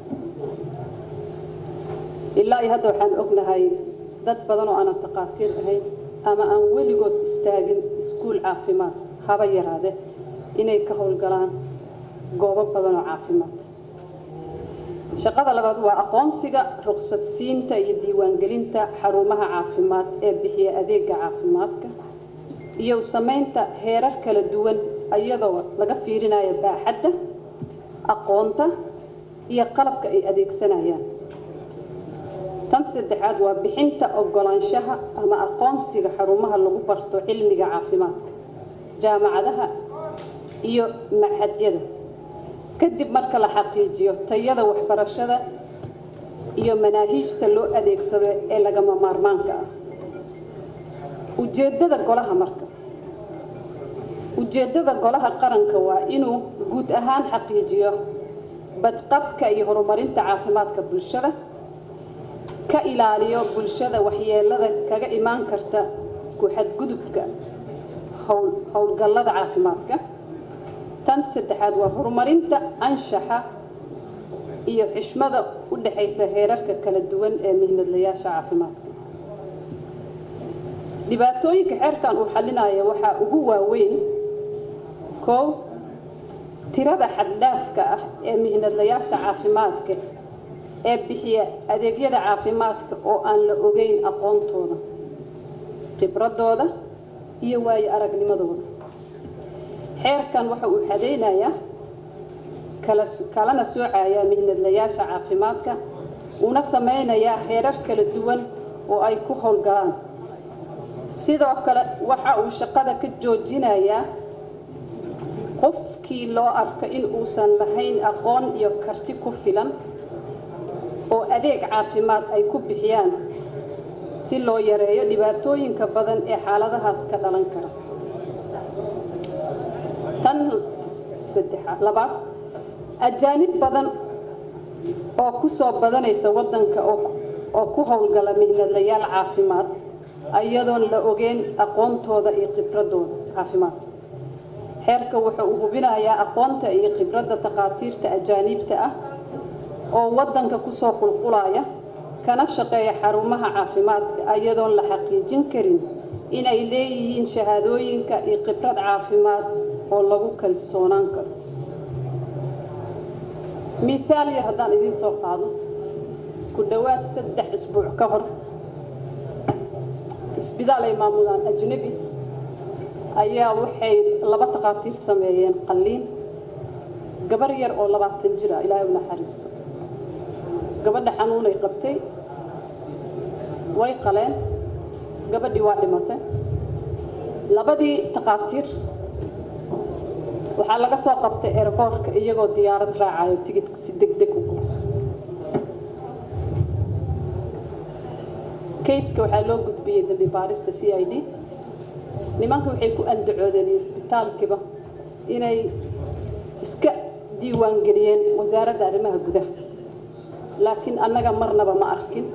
ilaa iyo hadda waxaan ognahay dad badan oo aanan taqaatiir ahayn ama aan weligood istaagin iskuul caafimaad haba yaraade inay ka howlgalaan goobo badan oo caafimaad shaqada labaad waa aqoonsiga ruqsadsiinta iyo diiwaangelinta xarumaha caafimaad ee bixiya adeega caafimaadka iyo samaynta heerar kala duwan iyadoo laga fiirinayo baaxadda aqoonta iyo qalabka ay adeegsanayaan tan saddexaad waa bixinta ogolaanshaha ama aqoonsiga xarumaha lagu barto cilmiga caafimaadka jaamacadaha iyo maxadyada kadib marka la xaqiijiyo tayada waxbarashada iyo manaahiijta loo adeegsado ee lagama maarmaanka ah ujeeddada golaha marka ujeeddada golaha qaranka waa inuu guud ahaan xaqiijiyo badqabka iyo horumarinta caafimaadka bulshada ka ilaaliyo bulshada waxyeelada kaga imaan karta ku xadgudubka howlgallada caafimaadka tan saddexaad waa horumarinta anshaxa iyo xishmada u dhexaysa heerarka kala duwan ee mihnadlayaasha caafimaadka dhibaatooyinka xeerkan uu xalinaya waxaa ugu waaweyn kow tirada xaddhaafka ah ee mihnadlayaasha caafimaadka ee bixiya adeegyada caafimaadka oo aan la ogeyn aqoontooda khibradooda iyo waayo aragnimadooda xeerkan waxa uu xadaynayaa kalana soocayaa mihnadlayaasha caafimaadka una samaynayaa heerar kala duwan oo ay ku howlgalaan sidoo kale waxa uu shaqada ka joojinayaa qofkii loo arko in uusan lahayn aqoon iyo karti ku filan oo adeeg caafimaad ay ku bixiyaan si loo yareeyo dhibaatooyinka badan ee xaaladahaas ka dhalan kara tan saddexaad labaad ajaanib badan oo ku soo badanaysa waddanka oo ku howlgala mihnadlayaal caafimaad iyadoon la ogeyn aqoontooda iyo khibradooda caafimaad xeerka wuxa uu hubinayaa aqoonta iyo khibradda takhaatiirta ajaaniibta ah oo waddanka kusoo qulqulaya kana shaqeeya xarumaha caafimaadka iyadoon la xaqiijin karin inay leeyihiin shahaadooyinka iyo khibrad caafimaad oo lagu kalsoonaan karo miaal yar haddaan idiin soo qaado ku dhowaad saddex isbuuc ka hor isbitaal ay maamulaan ajnabi ayaa waxay laba takhaatiir sameeyeen qalliin gabar yar oo labaatan jir ah ilaahay u naxariisto gabadha xanuunay qabtay way qaleen gabadhii waa dhimatay labadii takhaatiir waxaa laga soo qabtay airboortka iyagoo diyaarad raacayo tigidka si deg deg u goosa kayska waxaa loo gudbiyey dambi baarista c i d nimanka waxay ku andacoodeen isbitaalkiiba inay iska diiwaangeliyeen wasaaradda arrimaha gudaha laakiin annaga marnaba ma arkin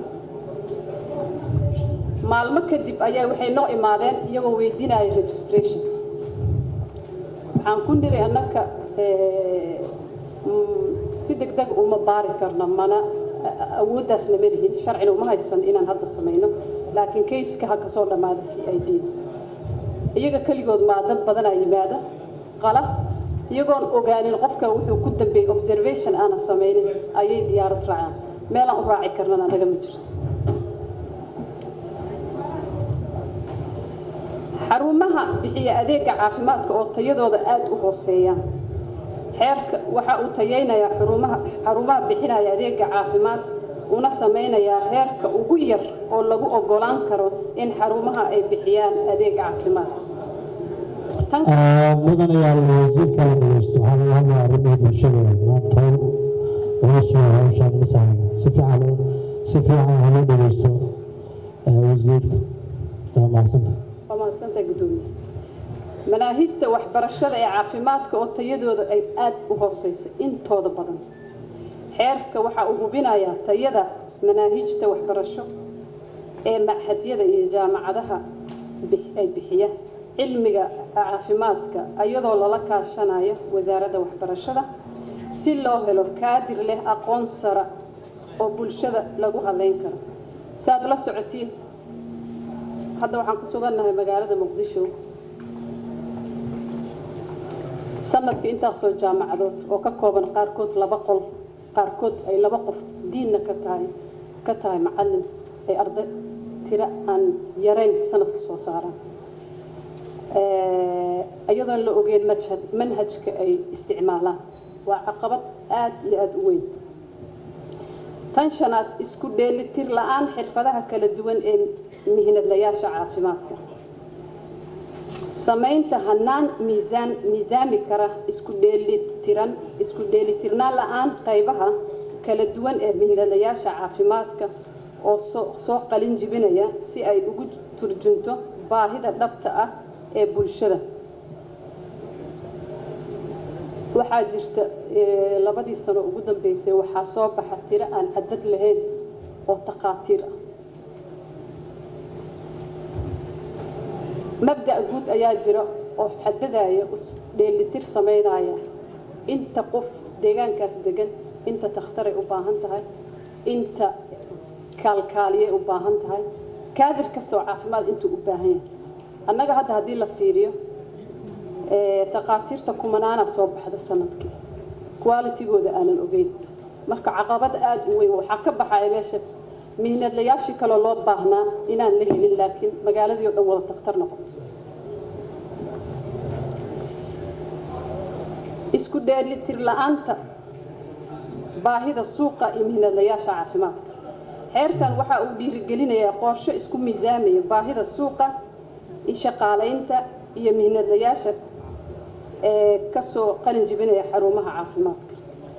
maalmo kadib ayaa waxay noo imaadeen iyagoo weydiinaya registration waxaan ku niri annaka si deg deg uma baari karno mana awooddaas lama lihin sharcina uma haysan inaan hadda samayno laakiin kayska ha kasoo dhammaada c i d iyaga keligood maa dad badanaa yimaada qalab iyagoon ogaanin qofka wuxuu ku dambeeyey observation aanan samaynin ayay diyaarad raacaan meelaan u raaci karnana anaga ma jirto xarumaha bixiya adeega caafimaadka oo tayadooda aada u hooseeyaan xeerka waxa uu tayaynayaa xurumaha xarumaha bixinaya adeega caafimaad una samaynayaa heerka ugu yar oo lagu ogolaan karo in xarumaha ay bixiyaan adeeg caafimaad mudan ayaa wasiirka la dhageysto waxaa laga hadlaya arrimaha bulshada maanta howl culus waa hawshaan ma sahlan si fiican si fiican ha loo dhageysto wasiirka waa mahadsanta waa mahadsantahay guddoomiye manaahijta waxbarashada ee caafimaadka oo tayadooda ay aada u hooseysa intooda badan xeerka waxa uu hubinayaa tayada manaahijta waxbarasho ee machadyada iyo jaamacadaha ay bixiya cilmiga caafimaadka iyadoo lala kaashanayo wasaaradda waxbarashada si loo helo kaadir leh aqoon sara oo bulshada lagu haleyn karo saaad la socotiin hadda waxaan ku sugannahay magaalada muqdisho sanadka intaasoo jaamacadood oo ka kooban qaarkood laba qol qaarkood ay laba qof diinna ka tahay ka tahay macallin ay arday tiro aan yarayn sanadka soo saaraan iyadoon la ogeyn majhad manhajka ay isticmaalaan waa caqabad aada iyo aada u weyn tan shanaad isku dheelitir la-aan xirfadaha kala duwan ee mihnadlayaasha caafimaadka samaynta hanaan miisaan miisaami kara isku dheelitiran isku dheelitirnaan la-aan qaybaha kala duwan ee mihnadayaasha caafimaadka oo soo soo qalin jibinaya si ay ugu turjunto baahida dhabta ah ee bulshada waxaa jirta eh, labadii sano ugu dambeysay waxaa soo baxa tiro aan cadad lahayn oo takhaatiir ah mabda' guud ayaa jira oo xadadaya is dheelitir samaynaya inta qof deegaankaas degan inta takhtaray u baahan tahay inta kaalkaaliyay u baahan tahay kaadir kastoo caafimaad intuu u baahan yahay annaga hadda haddii la fiiriyo ee, takhaatiirta kumanaana soo baxda sanadkii qualitigooda aanan ogeyn marka caqabad aada u weyn waxaa ka baxaya meesha mihnadlayaashii kaloo loo baahnaa inaan la helin laakiin magaaladii oo dhan wada takhtar noqoto isku dheelitir la-aanta baahida suuqa iyo mihnadlayaasha caafimaadka xeerkan waxa uu dhiirigelinayaa qorshe isku miisaamaya baahida suuqa iyo shaqaalaynta iyo mihnadlayaasha ee kasoo qalin jibinaya xarumaha caafimaadka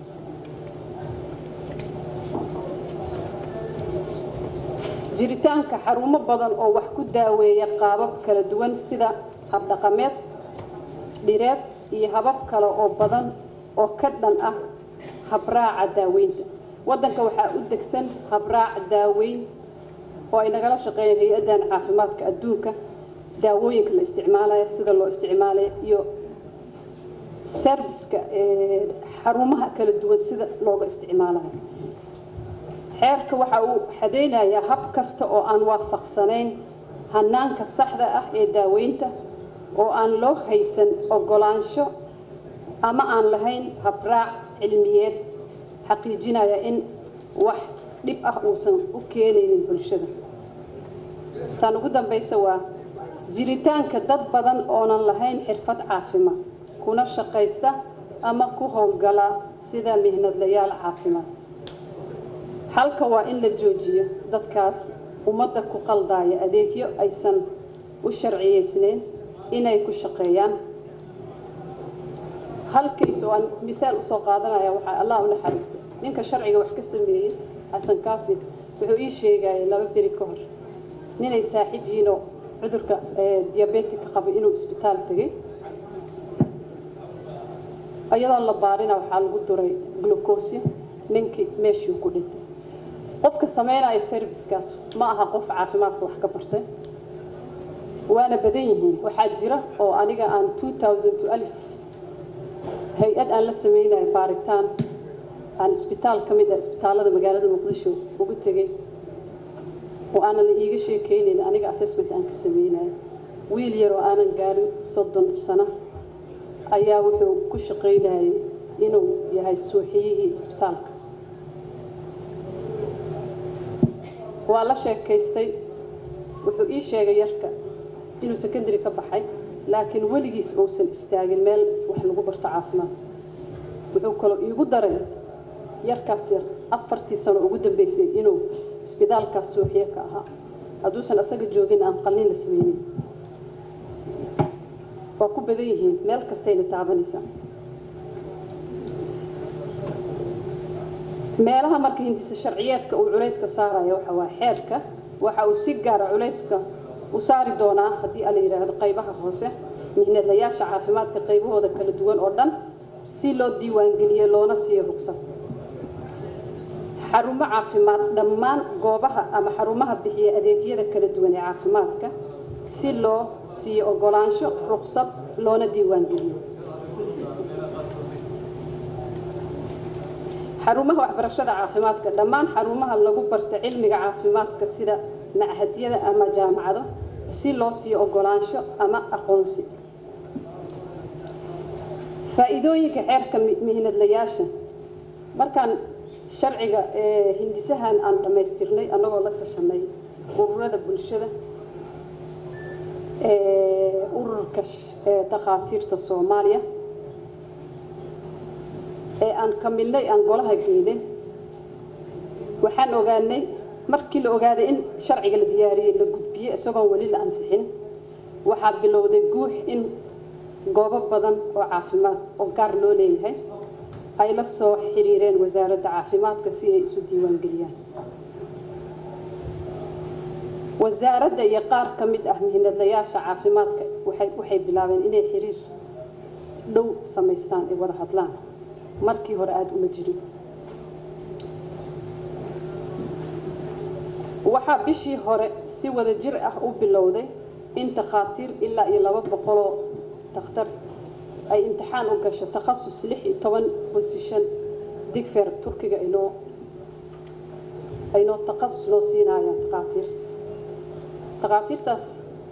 jiritaanka xarumo badan oo wax ku daaweeya qaabab kala duwan sida habdhaqameed dhireed iyo habab kale oo badan oo ka dhan ah habraaca daaweynta waddanka waxaa u degsan habraac daaweyn oo ay nagala shaqeeyeen hay-addan caafimaadka adduunka daawooyinka la isticmaalaya sida loo isticmaalaya iyo serviska ee xarumaha kala duwan sida looga isticmaalayo xeerka waxa uu xadaynayaa hab kasta oo aan waafaqsanayn hanaanka saxda ah ee daaweynta oo aan loo haysan ogolaansho ama aan lahayn habraac cilmiyeed xaqiijinaya in wax dhib ah uusan u keenaynin bulshada tan ugu dambaysa waa jiritaanka dad badan oonan lahayn xirfad caafimaad kuna shaqaysta ama ku howlgala sida mihnadlayaal caafimaad halka waa in la joojiyo dadkaas ummadda ku qaldaaya adeegyo aysan u sharciyeysnayn inay ku shaqeeyaan halkays oo aan miaal usoo qaadanaya waxaa allah u naxariista ninka sharciga wax ka sameeyey xasan kaafir wuxuu ii sheegayay laba beri ka hor ninay saaxiib yihiinoo cudurka diabetica qabay inuu isbitaal tegay iyadoo la baarina waxaa lagu duray glucosi ninkii meeshuu ku dhintay qofka samaynaya servicekaas ma aha qof caafimaadka wax ka bartay waana badan yihiin waxaa jira oo aniga aan alif hay-ad aan la samaynayo baaritaan aan isbitaal ka mid ah isbitaalada magaalada muqdisho ugu tegay oo aanan la iiga sheekeynayn aniga assessment aan ka sameynayo wiil yar oo aanan gaarin soddon sano ayaa wuxuu ku shaqaynayay inuu yahay suuxiyihii isbitaalka waa la sheekaystay wuxuu ii sheegay yarka inuu secondary ka baxay laakiin weligiis uusan istaagin meel wax lagu barto caafimaad wuxuu kaloo iigu daray yarkaas yar afartii sano ugu dambeysay inuu isbitaalkaas suuxiye ka ahaa hadduusan asaga joogin aan qalliin la sameynin waa ku badan yihiin meel kastayna taabanaysaa meelaha marka hindisa sharciyeedka uu culayska saaraya waxa waa xeerka waxa uu si gaara culayska u saari doonaa haddii ala yidhaahdo qaybaha hoose mihnadlayaasha caafimaadka qaybahooda kala duwan oo dhan si loo diiwaangeliyo loona siiyo rugsad xarumo caafimaad dhammaan goobaha ama xarumaha bixiya adeegyada kala duwan ee caafimaadka si loo siiyo ogolaansho rugsad loona diiwaangeliyo xarumaha waxbarashada caafimaadka dhammaan xarumaha lagu barta cilmiga caafimaadka sida machadyada ama jaamacado si loo siiyo ogolaansho ama aqoonsi faa'iidooyinka xeerka mihnadlayaasha markaan sharciga hindisahan aan dhammaystirnay annagoo la tashanay ururada bulshada ururka takhaatiirta soomaaliya ee aan kamilnay aan golaha geynay waxaan ogaanay markii la ogaaday in sharciga la diyaariyey la gudbiyey isagoon weli la ansixin waxaa bilowday guux in goobo badan oo caafimaad oo gaar loo leeyahay ay la soo xiriireen wasaaradda caafimaadka si ay isu diiwaangeliyaan wasaaradda iyo qaar ka mid ah mihinadlayaasha caafimaadka waxay waxay bilaabeen inay xiriir dhow samaystaan ay wada hadlaan markii hore aada uma jirin waxaa bishii hore si wada jir ah u bilowday in takhaatiir ilaa iyo laba boqoloo dakhtar ay imtixaan u gasho takhasus lix iyo toban bosishan digfer turkiga aynoo aynoo takhasus noo siinayaan takhaatiir takhaatiirtaas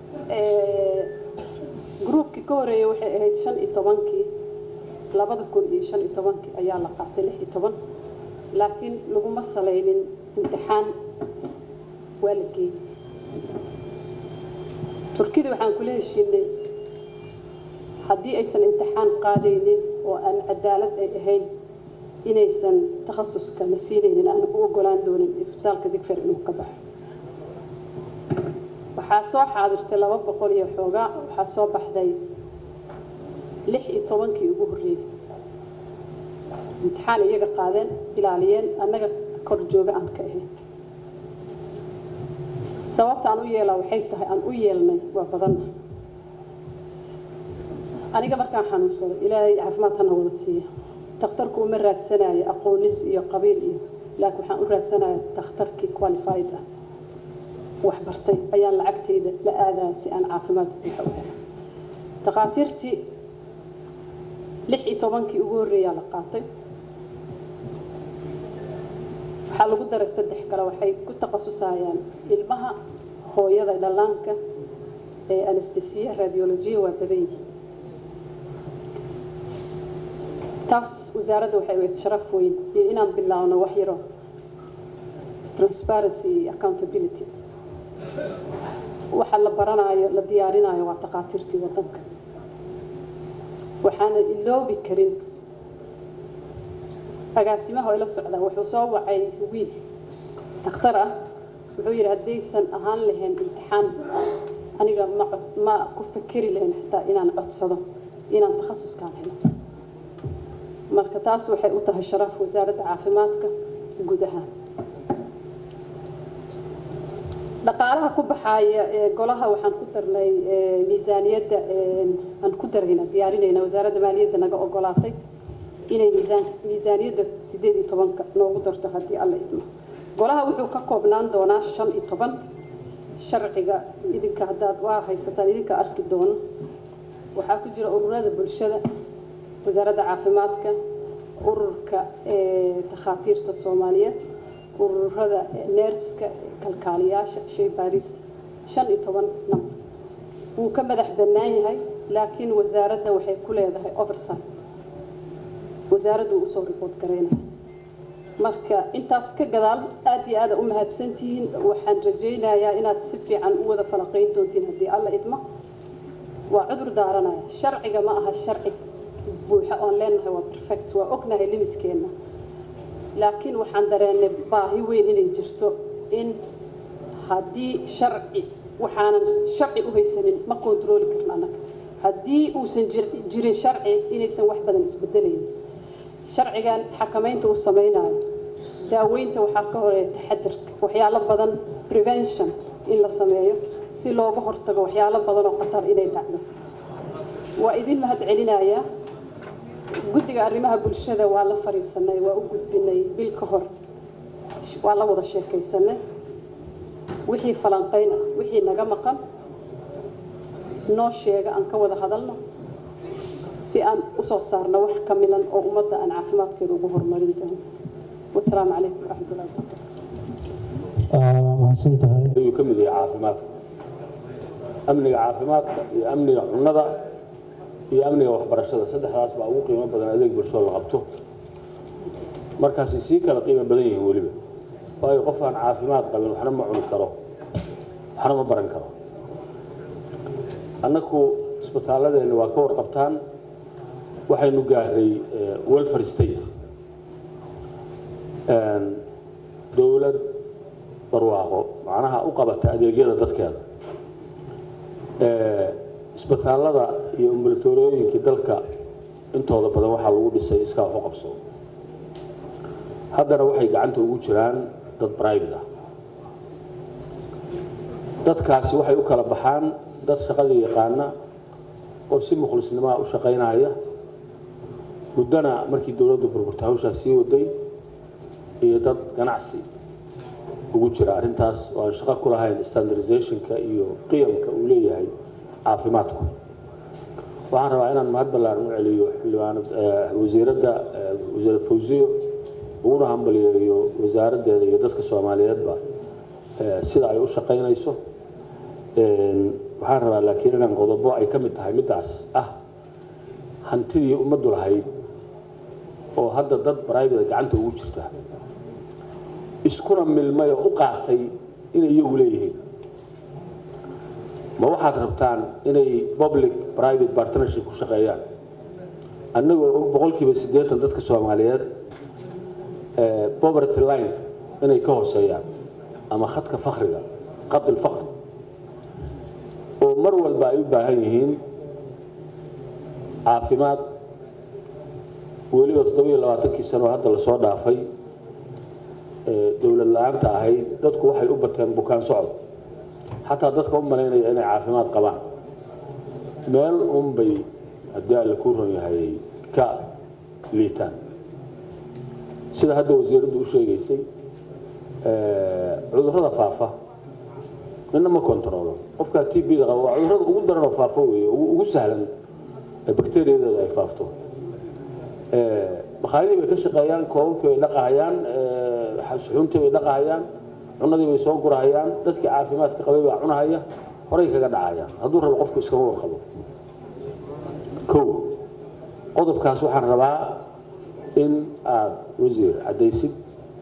gruubkii ka horeeyay waxay ahayd shan iyo tobankii labada kun iyo shan iyo tobankii ayaa la qaatay lix iyo toban laakiin laguma salaynin imtixaan waa la geeyey turkida waxaan kula heshiinay haddii aysan imtixaan qaadaynin oo aan cadaalad ay ahayn inaysan takhasuska na siinaynin aan u ogolaan doonin isbitaalka digfer inuu ka baxo waxaa soo xaadirtay laba boqol iyo xoogaa waxaa soo baxday lix iyo tobankii ugu horreeyey imtixaan iyaga qaadeen ilaaliyeen annaga kor jooga aan ka ahayn sababta aan u yeelaa waxay tahay aan u yeelnay waa badanna aniga markaan xanuunsado ilaahay caafimaad hana wada siiya dakhtarku uma raadsanayo aqoonis iyo qabiil iyo laakiin waxaan u raadsanaya dakhtarkii qualified ah wax bartay ayaan lacagtayda la aadaya si aan caafimaad buuxa u helo takhaatiirtii lix iyo tobankii ugu horreeyaa la qaatay waxaa lagu daray saddex kale waxay ku takhasusayaan ilmaha hooyada dhallaanka ee anestesiya radiolojiya waa badan yihiin taas wasaaradda waxay weyd sharaf weyn iyo inaan bilaabno wax yaro transparency iyo accountability waxa la baranayo la diyaarinayo waa takhaatiirtii waddanka waxaana iloobi karin agaasimaha oo ila socdaa wuxuu soo wacay wiil dakhtar ah wuxuu yidhi haddaysan ahaan lahayn imtixaan aniga ma ma ku fakeri lahayn xitaa inaan codsado inaan takhasuskaan helo marka taas waxay u tahay sharaf wasaaradda caafimaadka guud ahaan dhaqaalaha ku baxaaya ee golaha waxaan ku darnay miisaaniyadda aan ku darayna diyaarinayna wasaaradda maaliyadda naga ogolaatay inay miisaan miisaaniyadda sideed iyo tobanka noogu darto haddii alla idmo golaha wuxuu ka koobnaan doonaa shan iyo toban sharciga idinka haddaad waa haysataan idinka arki doono waxaa ku jira ururada bulshada wasaaradda caafimaadka ururka takhaatiirta soomaaliyeed ururada neerska kalkaaliyaasha shay baarista shan iyo toban namber wuu ka madax bannaan yahay laakiin wasaaradda waxay ku leedahay oversight wasaaraddu uu usoo ribood garaynaya marka intaas ka gadaal aad iyo aada u mahadsantihiin waxaan rajaynayaa inaad si fiican u wada falaqayn doontiin haddii alla idmo waa cudur daaranaya sharciga ma aha sharci buuxa oon leenahay waa perfect waa ognahay limitkeena laakiin waxaan dareennay baahi weyn inay jirto in haddii sharci waxaanan sharci u haysanin ma kontrooli karno annaga haddii uusan jirin sharci inaysan wax badan isbedelayn sharcigan xakamaynta uu samaynayo daaweynta waxaa ka horeeya taxadirka waxyaalo badan prevention in la sameeyo si looga hortago waxyaalo badan oo khatar inay dhacdo waa idin mahad celinayaa guddiga arrimaha bulshada waa la fariisanay waa u gudbinay bil ka hor waa la wada sheekaysanay wixii falanqayn ah wixii naga maqan noo sheega aan ka wada hadalno si aan usoo saarno wax ka milan oo ummadda aan caafimaadkeeda ugu horumarin doono wasalaamu calaykum waraxmatullahi waa mahadsan tahay ayuu ka mid yahay caafimaadka amniga caafimaadka iyo amniga cunnada iyo amniga waxbarashada saddexdaas baa ugu qiimo badan adeeg bulshoo la qabto markaasay sii kala qiimo badan yihiin weliba waayo qof aan caafimaad qabin waxna ma cuni karo waxna ma baran karo annaku isbitaaladeenna waa ka warqabtaan waxaynu gaaray welfare state dowlad barwaaqo macnaha u qabata adeegyada dadkeeda isbitaallada iyo ambulatorooyinkii dalka intooda badan waxaa lagu dhisay iskaa wax u qabso haddana waxay gacanta ugu jiraan dad private ah dadkaasi waxay u kala baxaan dad shaqadii yaqaana oo si mukhlisnimaa u shaqaynaya muddana markii dowladdu burburta hawshaas sii waday iyo dad ganacsi ugu jira arrintaas oo aan shaqo ku lahayn standardizationka iyo qiyamka uu leeyahay caafimaadku waxaan rabaa inaan mahad ballaaran u celiyo xildhibaanad wasiiradda wasiirad fawsiyo uguna hambaliyeeyo wasaaraddeeda iyo dadka soomaaliyeedba sida ay u shaqaynayso waxaan rabaa laakiin inaan qodobo ay ka mid tahay middaas ah hantidii ummaddu lahayd oo hadda dad baraybada gacanta ugu jirta iskuna milmay oo u qaatay inay iyagu leeyihiin ma waxaad rabtaan inay public private partnership ku shaqeeyaan annagoo og boqolkiiba siddeetan dadka soomaaliyeed poverty line inay ka hooseeyaan ama khadka fakriga khad ilfakri oo mar walba ay u baahan yihiin caafimaad weliba toddobiyo labaatankii sano oo hadda lasoo dhaafay dowlad la-aanta ahayd dadku waxay u bateen bukaan socod xataa dadka u malaynaya inay caafimaad qabaan meel unbay haddii alle kuu ron yahay ka liitaan sida hadda wasiiraddu u sheegaysay cudurrada faafa midna ma kontaroolo qofkaa t b da qaba waa cudurrada ugu daranoo faafo weeye ugu sahlan bakteriyadeeda ay faafto bakhaayadii bay ka shaqeeyaan koobabkii bay dhaqahayaan suxuuntii bay dhaqahayaan cunadii bay soo gurahayaan dadkii caafimaadka qabay baa cunahaya horay kaga dhacayaan hadduu rabo qofku iskama warqabo kow qodobkaas waxaan rabaa in aad wasiir caddaysid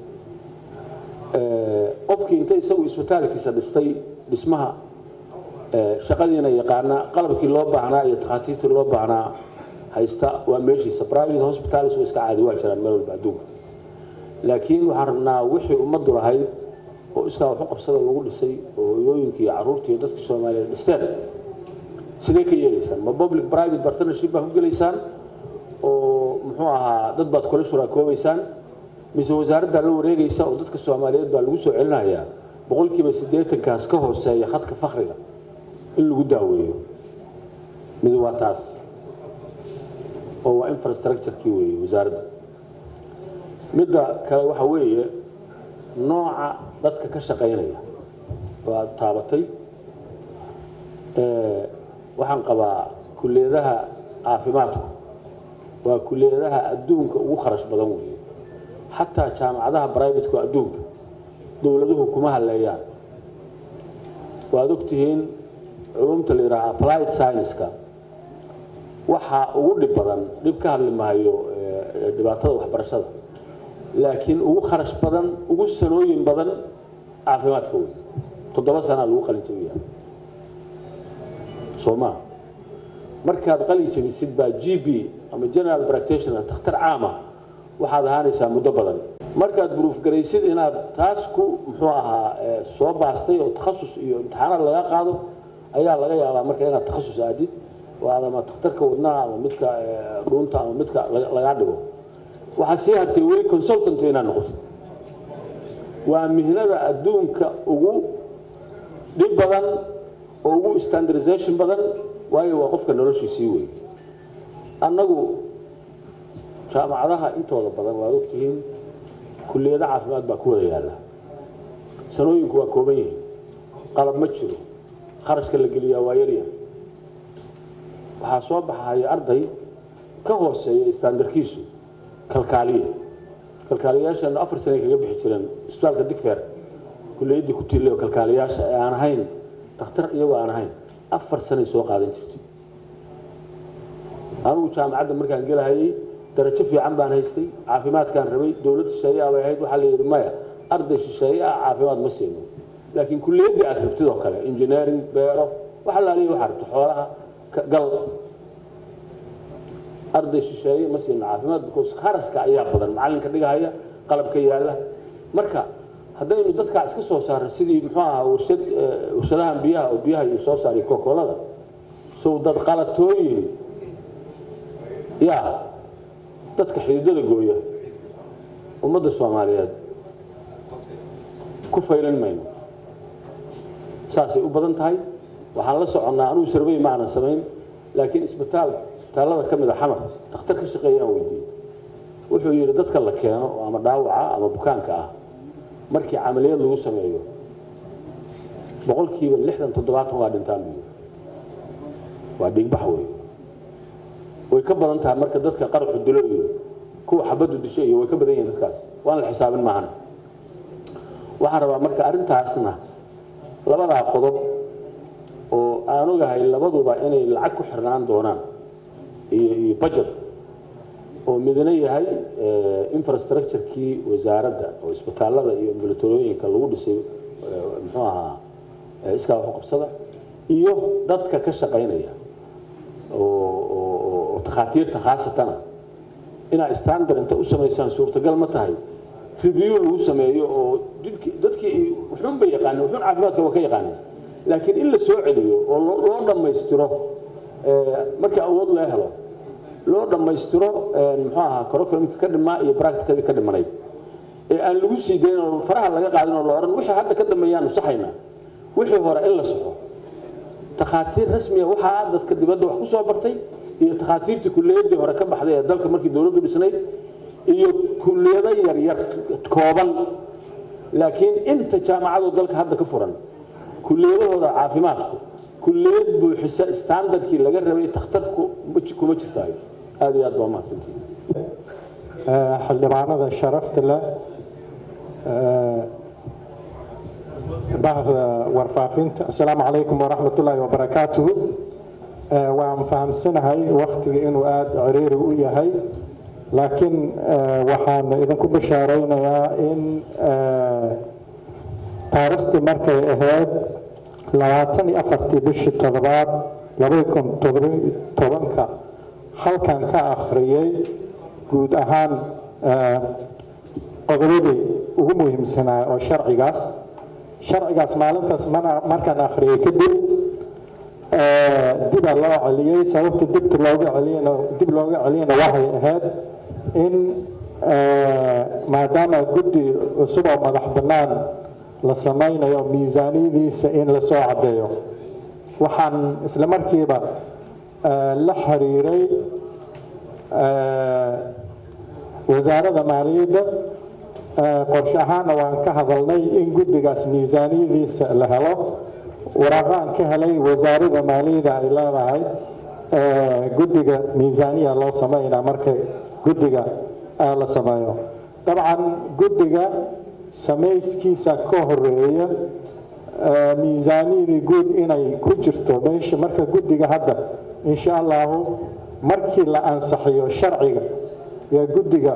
qofkii inta isagu isbitaalkiisa dhistay dhismaha shaqadiina yaqaana qalabkii loo baahnaa iyo takhaatiirtii loo baahnaa haysta waa meeshiisa private hospitals waa iska caadi waa jiraan meel walba adduunka laakiin waxaan rabnaa wixii ummaddu lahayd oo iskaa wax u qabsada lagu dhisay oo hooyooyinkii iyo carruurtii iyo dadkii soomaaliyeed dhisteen sidee ka yeelaysaan ma public private partnership baa ku gelaysaan oo muxuu ahaa dad baad kula shuraakoobaysaan mise wasaaraddaa la wareegaysa oo dadka soomaaliyeed baa lagu soo celinayaa boqolkiiba siddeetankaas ka hooseeya khadka fakriga in lagu daaweeyo mid waa taas oo waa infrastructure-kii weeye wasaaradda midda kale waxa weeye nooca dadka ka shaqaynaya waa taabatay waxaan qabaa kulliyadaha caafimaadku waa kulliyadaha adduunka ugu kharash badan weeye xataa jaamacadaha brivateku adduunka dowladuhu kuma halleeyaan waad ogtihiin culumta la yidhaha applied science-ka waxaa ugu dhib badan dhib ka hadli maayo dhibaatada waxbarashada laakiin ugu kharash badan ugu sanooyin badan caafimaadka wey toddoba sanaa lagu qalin jabiyaa soo maa markaad qalin jabisid baa g b ama general practitioner takhtar caama waxaad ahaanaysaa muddo badan markaad buruuf garaysid inaad taas ku muxuu ahaa soo baastay oo takhasus iyo imtixaanaad laga qaado ayaa laga yaabaa marka inaad takhasus aadid oo aad ama takhtarka wadnaha ama midka dhuunta ama midka lagaa dhigo waxaa sii hartay weli consultant inaad noqotid waa mihnada adduunka ugu dhib badan oo ugu standardization badan waayo waa qofka noloshiisii wey annagu jaamacadaha intooda badan waad ogtihiin kulliyado caafimaad baa ku wada yaalla sanooyinku waa kooban yihiin qalab ma jiro kharashka la geliyaa waa yaryahay waxaa soo baxaya arday ka hooseeya standarkiisu kalkaaliye kalkaaliyayaashaanu afar sanay kaga bixi jireen isbitaalka digfeer kuliyaddii ku tiillay oo kalkaaliyayaasha ee aan ahayn dakhtar iyagoo aan ahayn afar sanay soo qaadan jirtay anugu jaamacadda markaan gelahayay darajo fiican baan haystay caafimaadkaan rabay dowlad shisheeye ah bay ahayd waxaa la yidhi maya arday shisheeye ah caafimaad ma siino laakiin kuliyaddii aad rabtid oo kale engineering beero waxa laaliya waxaa rabto xoolaha gal arday shisheeye ma siino caafimaad because kharashka ayaa badan macallinka dhigahaya qalabka yaalla marka haddaynu dadkaa iska soo saarno sidii muxuu ahaa warshad warshadahan biyaha oo biyaha iyo soo saariyo kokolada sow dad qalatooyin yaa dadka xididada gooya ummadda soomaaliyeed ku faylan mayno saasay u badan tahay waxaan la soconnaa anugu sarbey ma aanan samayn laakiin isbitaal isbitaallada ka mid a xamar dakhtar ka shaqeeyaan weydiiyey wuxuu yidhi dadka la keeno oo ama dhaawaca ama bukaanka ah markii camaliyad lagu sameeyo boqolkiiba lixdan toddobaatan waa dhintaan buu yidhi waa dhigbax wey way ka badan tahay marka dadka qaraxu dilo iyo kuwa xabaddu disho iyo way ka badan yihiin dadkaas waan la xisaabin maahan waxaan rabaa marka arrintaasna labadaa qodob oo aan ogahay labaduba inay lacag ku xirnaan doonaan iyo iyo budget oo midna yahay infrastructure-kii wasaaradda oo isbitaallada iyo ambulatorooyinka lagu dhisay muxuu ahaa iskaa waxu qabsada iyo dadka ka shaqaynaya oo takhaatiirta khaasatana inaa standard inta u samaysaan suurtagal ma tahay review lagu sameeyo oo dadkii wuxuun bay yaqaaneen wuxuun caafimaadka waa ka yaqaaneen laakiin in la soo celiyo oo loo dhammaystiro markii awood loo helo loo dhammaystiro muxuu ahaa curriculumka ka dhimaa iyo practicadii ka dhimanayd ee aan lagu sii dayn oo faraha laga qaadin oo la odhan wixii hadda ka dambeeyaanu saxaynaa wixii hore in la saxo takhaatiir rasmiya waxaa dadka dibadda wax ku soo bartay iyo takhaatiirtii kulliyadii hore ka baxday ee dalka markii dowladdu dhisnayd iyo kulliyado yaryar kooban laakiin inta jaamacadu dalka hadda ka furan kulliyadahooda caafimaadku kulliyad buuxisa standardkii laga rabay takhtarku kuma jirtaayo aad iyo aad baa mahadsantihin xildhibaanada sharafta leh bahda warfaafinta assalaamu calaykum waraxmat ullaahi wabarakaatuhu waan fahamsanahay waktiga inuu aada ciriiri u yahay laakiin waxaan idinku bashaaraynayaa in taariikhdii markay ahayd labaatan iyo afartii bishii toddobaad labada kun toddobiyo tobanka halkan ka akhriyey guud ahaan qodobadii ugu muhiimsanaa oo sharcigaas sharcigaas maalintaas markaan akhriyey kadib dibaa loo celiyey sababta dibta looga celiyana dib looga celiyana waxay ahayd in maadaama guddi cusub oo madax bannaan la samaynayo miisaaniyadiisa in lasoo caddeeyo waxaan isla markiiba la xiriiray wasaaradda maaliyadda qorshe ahaana waan ka hadalnay in guddigaas miisaaniyadiisa la helo waraaqaan ka helay wasaaradda maaliyadda ay leedahay guddiga miisaaniya loo sameynaa markay guddiga la sameeyo dabcan guddiga samayskiisa ka horeeya miisaaniyadii guud inay ku jirto meesha marka guddiga hadda insha allahu markii la ansaxiyo sharciga yaa guddiga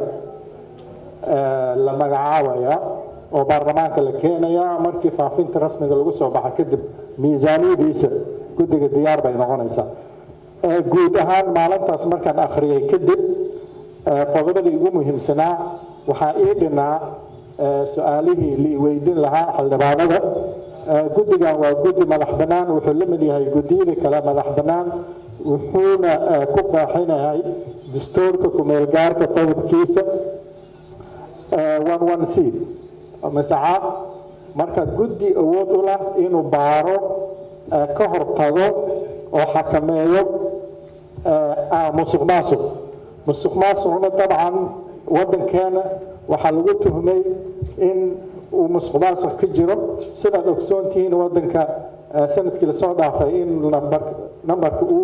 la magacaabaya oo baarlamaanka la keenaya markii faafinta rasmiga lagu soo baxa kadib miisaaniyadiisa guddiga diyaar bay noqonaysaa guud ahaan maalintaas markaan akhriyay kadib qodobadii ugu muhiimsanaa waxaa ii dhinaa su-aalihii lii weydin lahaa xildhibaanada guddigan waa guddi madax bannaan wuxuu la mid yahay guddiyada kale madax bannaan wuxuuna ku qaaxinahay dastuurka kumeelgaarka qodobkiisa one one c masacaad marka guddi awood u lah inuu baaro ka hortago oo xakameeyo musuq maasuq musuq maasuqna dabcan waddankeena waxaa lagu tuhmay in uu musuq maasuq ka jiro sidaad ogsoontihiin waddanka sanadkii lasoo dhaafay in nambarka uu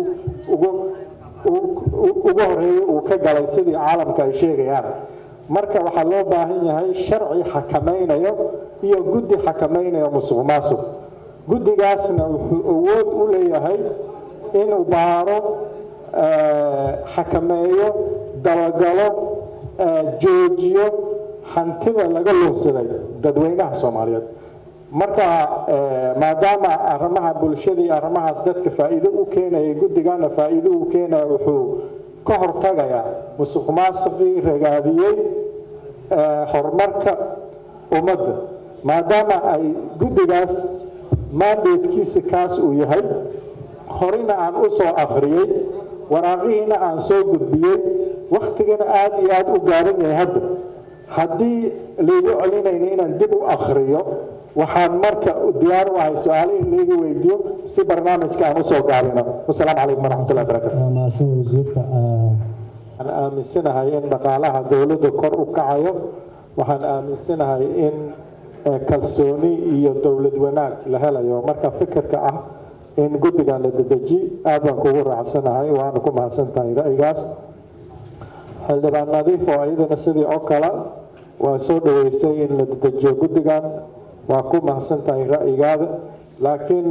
ugu horeeyo uu ka galay sidii caalamka ay sheegayaan marka waxaa loo baahan yahay sharci xakamaynayo iyo guddi xakamaynayo musuq maasuq guddigaasna wuxuu awood u leeyahay inuu baaro xakameeyo dabagalo joojiyo hantida laga lunsaday dadweynaha soomaaliyeed marka maadaama arrimaha bulshada iyo arrimahaas dadka faa'iido u keenaya guddigana faa'iido u keenaya wuxuu ka hortagayaa musuq maasuqii ragaadiyey horumarka ummadda maadaama ay guddigaas mandatekiisa kaas uu yahay horena aan u soo akhriyey waraaqihiina aan soo gudbiyey wakhtigana aada iyo aada u gaaran yahay hadda haddii laygu celinayna inaan dib u akhriyo waxaan marka diyaar u ahay su-aalihii layga weydiiyo si barnaamijka aan usoo gaabino wasalaamu calaykum waraxmatullahi barakatu waa mahadsan wasiirka waxaan aaminsanahay in dhaqaalaha dowladda kor u kacayo waxaan aaminsanahay in kalsooni iyo dowlad wanaag la helayo marka fikirka ah in guddigan la dedeji aad baan kugu raacsanahay waana ku mahadsan tahay ra'yigaas xildhibaan nadiif oo iyadana sidii oo kale waa soo dhaweysay in la dedejiyo guddigan waa ku mahadsan tahay ra'yigaada laakiin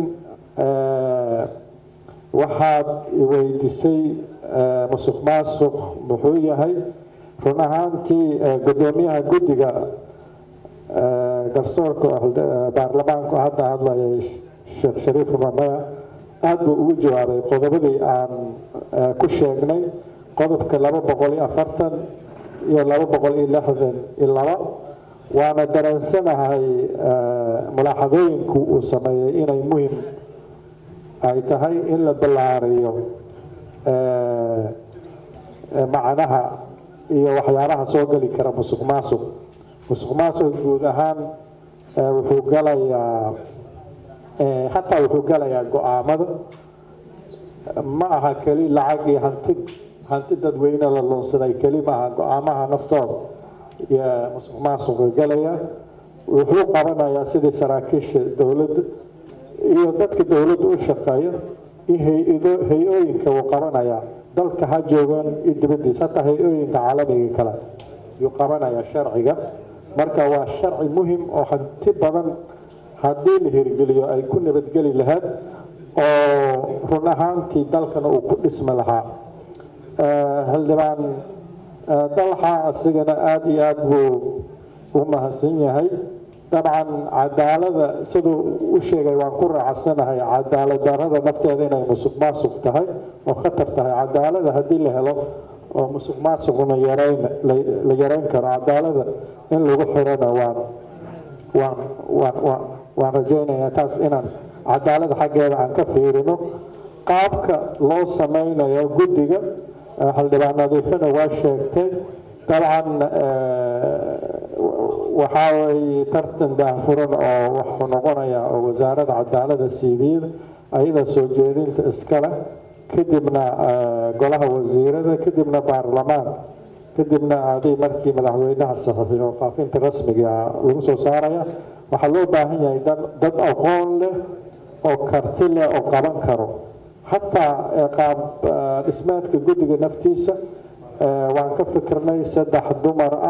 waxaad weydiisay musuq maasuq muxuu yahay run ahaantii guddoomiyaha guddiga garsoorka baarlamaanku hadda hadlayay sheekh shariif ramaya aada buu ugu jawaabay qodobadii aan ku sheegnay qodobka laba boqol iyo afartan iyo laba boqol iyo lixdan iyo laba waana dareensanahay mulaaxadooyinku uu sameeyey inay muhim ay tahay in la ballaariyo macnaha iyo waxyaabaha soo geli kara musuq maasuq musuq maasuq guud ahaan wuxuu galayaa hataa wuxuu galayaa go-aamada ma aha keli lacag iyo hanti hanti dadweyne la luunsaday keli ma aha go-aamaha naftooda iyo musuq maasuqa galaya wuxuu qabanayaa sidii saraakiisha dowladda iyo dadka dowladda u shaqeeya iyo hay-ado hay-ooyinka wuu qabanayaa dalka ha joogaan iyo dibaddiisa hataa hay-ooyinka caalamiga kale yuu qabanayaa sharciga marka waa sharci muhim oo hanti badan haddii la hirgeliyo ay ku nabadgeli lahayd oo run ahaantii dalkana uu ku dhismi lahaa xildhibaan dalxa asigana aada iyo aada buu u mahadsan yahay dabcan cadaalada siduu u sheegay waan ku raacsanahay cadaalad darada nafteeda inay musuq maasuq tahay oo khatar tahay cadaalada haddii la helo oo musuq maasuqna yareyn la yareyn karo cadaalada in lagu xirana waan waan waan waan waan rajaynayaa taas inaan cadaalada xaggeeda aan ka fiirino qaabka loo sameynayo guddiga xildhibaan nadiifana waa sheegtay dabcan waxaa weeye tartan daahfuran oo wuxuu noqonayaa oo wasaaradda cadaalada siidiyada ayada soo jeedinta iskale kadibna golaha wasiirada kadibna baarlamaanka kadibna aday markii madaxweynaha saxiixiyo faafinta rasmiga lagu soo saaraya waxaa loo baahan yahay dad aqoon leh oo karti leh oo qaban karo xataa qaab dhismeedka guddiga naftiisa waan ka fikirnay saddex dumar ah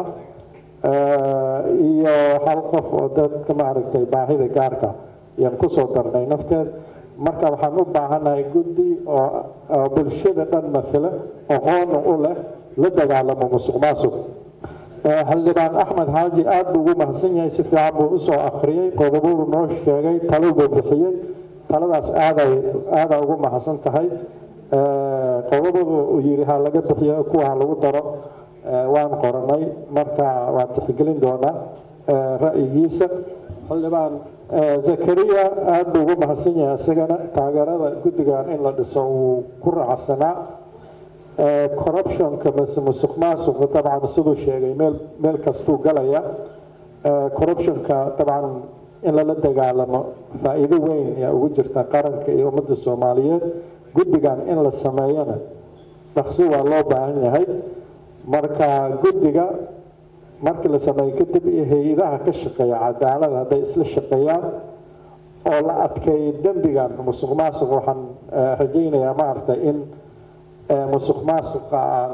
iyo hal qof oo dadka maaragtay baahida gaarka ayaan kusoo darnay nafteed marka waxaan u baahanahay guddi oo bulshada dhan matala aqoona u leh la dagaalamo musuq maasuq xildhibaan axmed xaaji aada buu ugu mahadsan yahay si fiican buu usoo akhriyey qodobadu noo sheegay talo buu bixiyey taladaas aaday aadaa ugu mahadsan tahay qodobadu uu yidhi ha laga bixiyo kuwa ha lagu daro waan qoranay marka waan tixgelin doonaa ra'yigiisa xildhibaan zakariya aada buu ugu mahadsan yahay isagana taageerada guddigan in la dhiso uu ku raacsanaa corruptionka mase musuq maasuqa dabcan siduu sheegay meel meel kastuu galaya corruptionka dabcan in lala dagaalamo faa'iido weyn ayaa ugu jirta qaranka iyo ummadda soomaaliyeed guddigan in la sameeyana dhaqsi waa loo baahan yahay marka guddiga markii la sameeyo kadib iyo hay-adaha ka shaqeeya cadaalada hadday isla shaqeeyaan oo la adkeeyo dembigan musuq maasuq waxaan rajaynayaa maaragtay in musuq maasuqa aan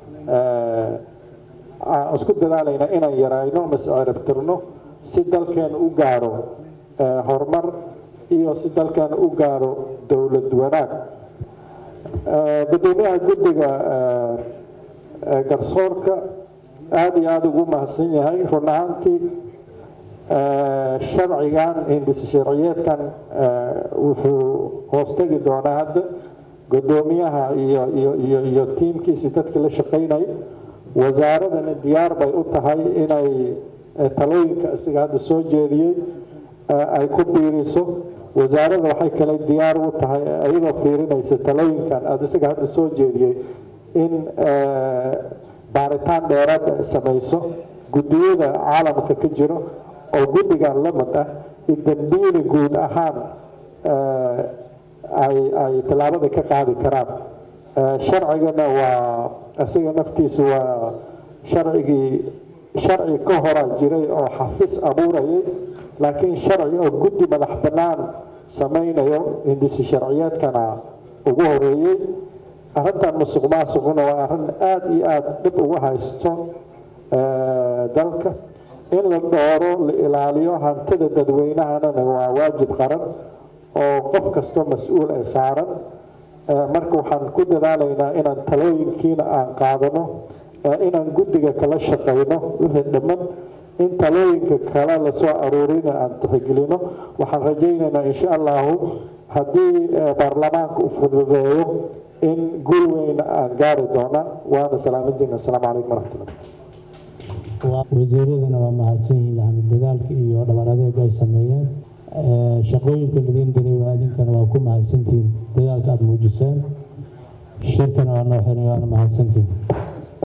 aan isku dadaalayna inaan yarayno mase ciribtirno si dalkeena u gaaro horumar iyo si dalkeena u gaaro dowlad wanaag gudoomiyaha guddiga garsoorka aada iyo aada ugu mahadsan yahay run ahaantii sharcigan hindis sharciyeedkan wuxuu hoostegi doonaa hadda gudoomiyaha iyo iyo iyo iyo tiimkiisi dadka la shaqaynay wasaaradana diyaar bay u tahay inay ee talooyinka isaga hadda soo jeediyey ay ku biiriso wasaaradda waxay kale diyaar u tahay iyadoo fiirinaysa talooyinkan aada isaga hadda soo jeediyey in baaritaan dheeraad ay samayso guddiyada caalamka ka jiro oo guddigan la mid ah in dambiyada guud ahaan ay ay tallaabada ka qaadi karaan sharcigana waa isaga naftiisa waa sharcigii sharci ka hora jiray oo xafis abuurayay laakiin sharci oo guddi madax bannaan samaynayo hindisi sharciyeedkana ugu horeeyey arrintan musuq maasuquna waa arrin aada iyo aada dhib ugu haysto dalka in la dhooro la ilaaliyo hantida dadweynahanana waa waajib qaran oo qof kastoo mas-uul ay saaran marka waxaan ku dadaalaynaa inaan talooyinkiina aan qaadano inaan guddiga kala shaqayno wixii dhamman in talooyinka kale lasoo aruurina aan tixgelino waxaan rajaynaynaa insha allahu haddii baarlamaanka uu fududeeyo in guul weyna aan gaari doona waana salaamaddiina asalaamu calaykum waraxmatullah wasiiradana waa mahadsan yihiin yani dadaalka iyo dhabar adeeg ay sameeyeen shaqooyinka ladiin diray waa idinkana waa ku mahadsantihiin dadaalka aada muujiseen shirkana waa noo xiran waana mahadsantihiin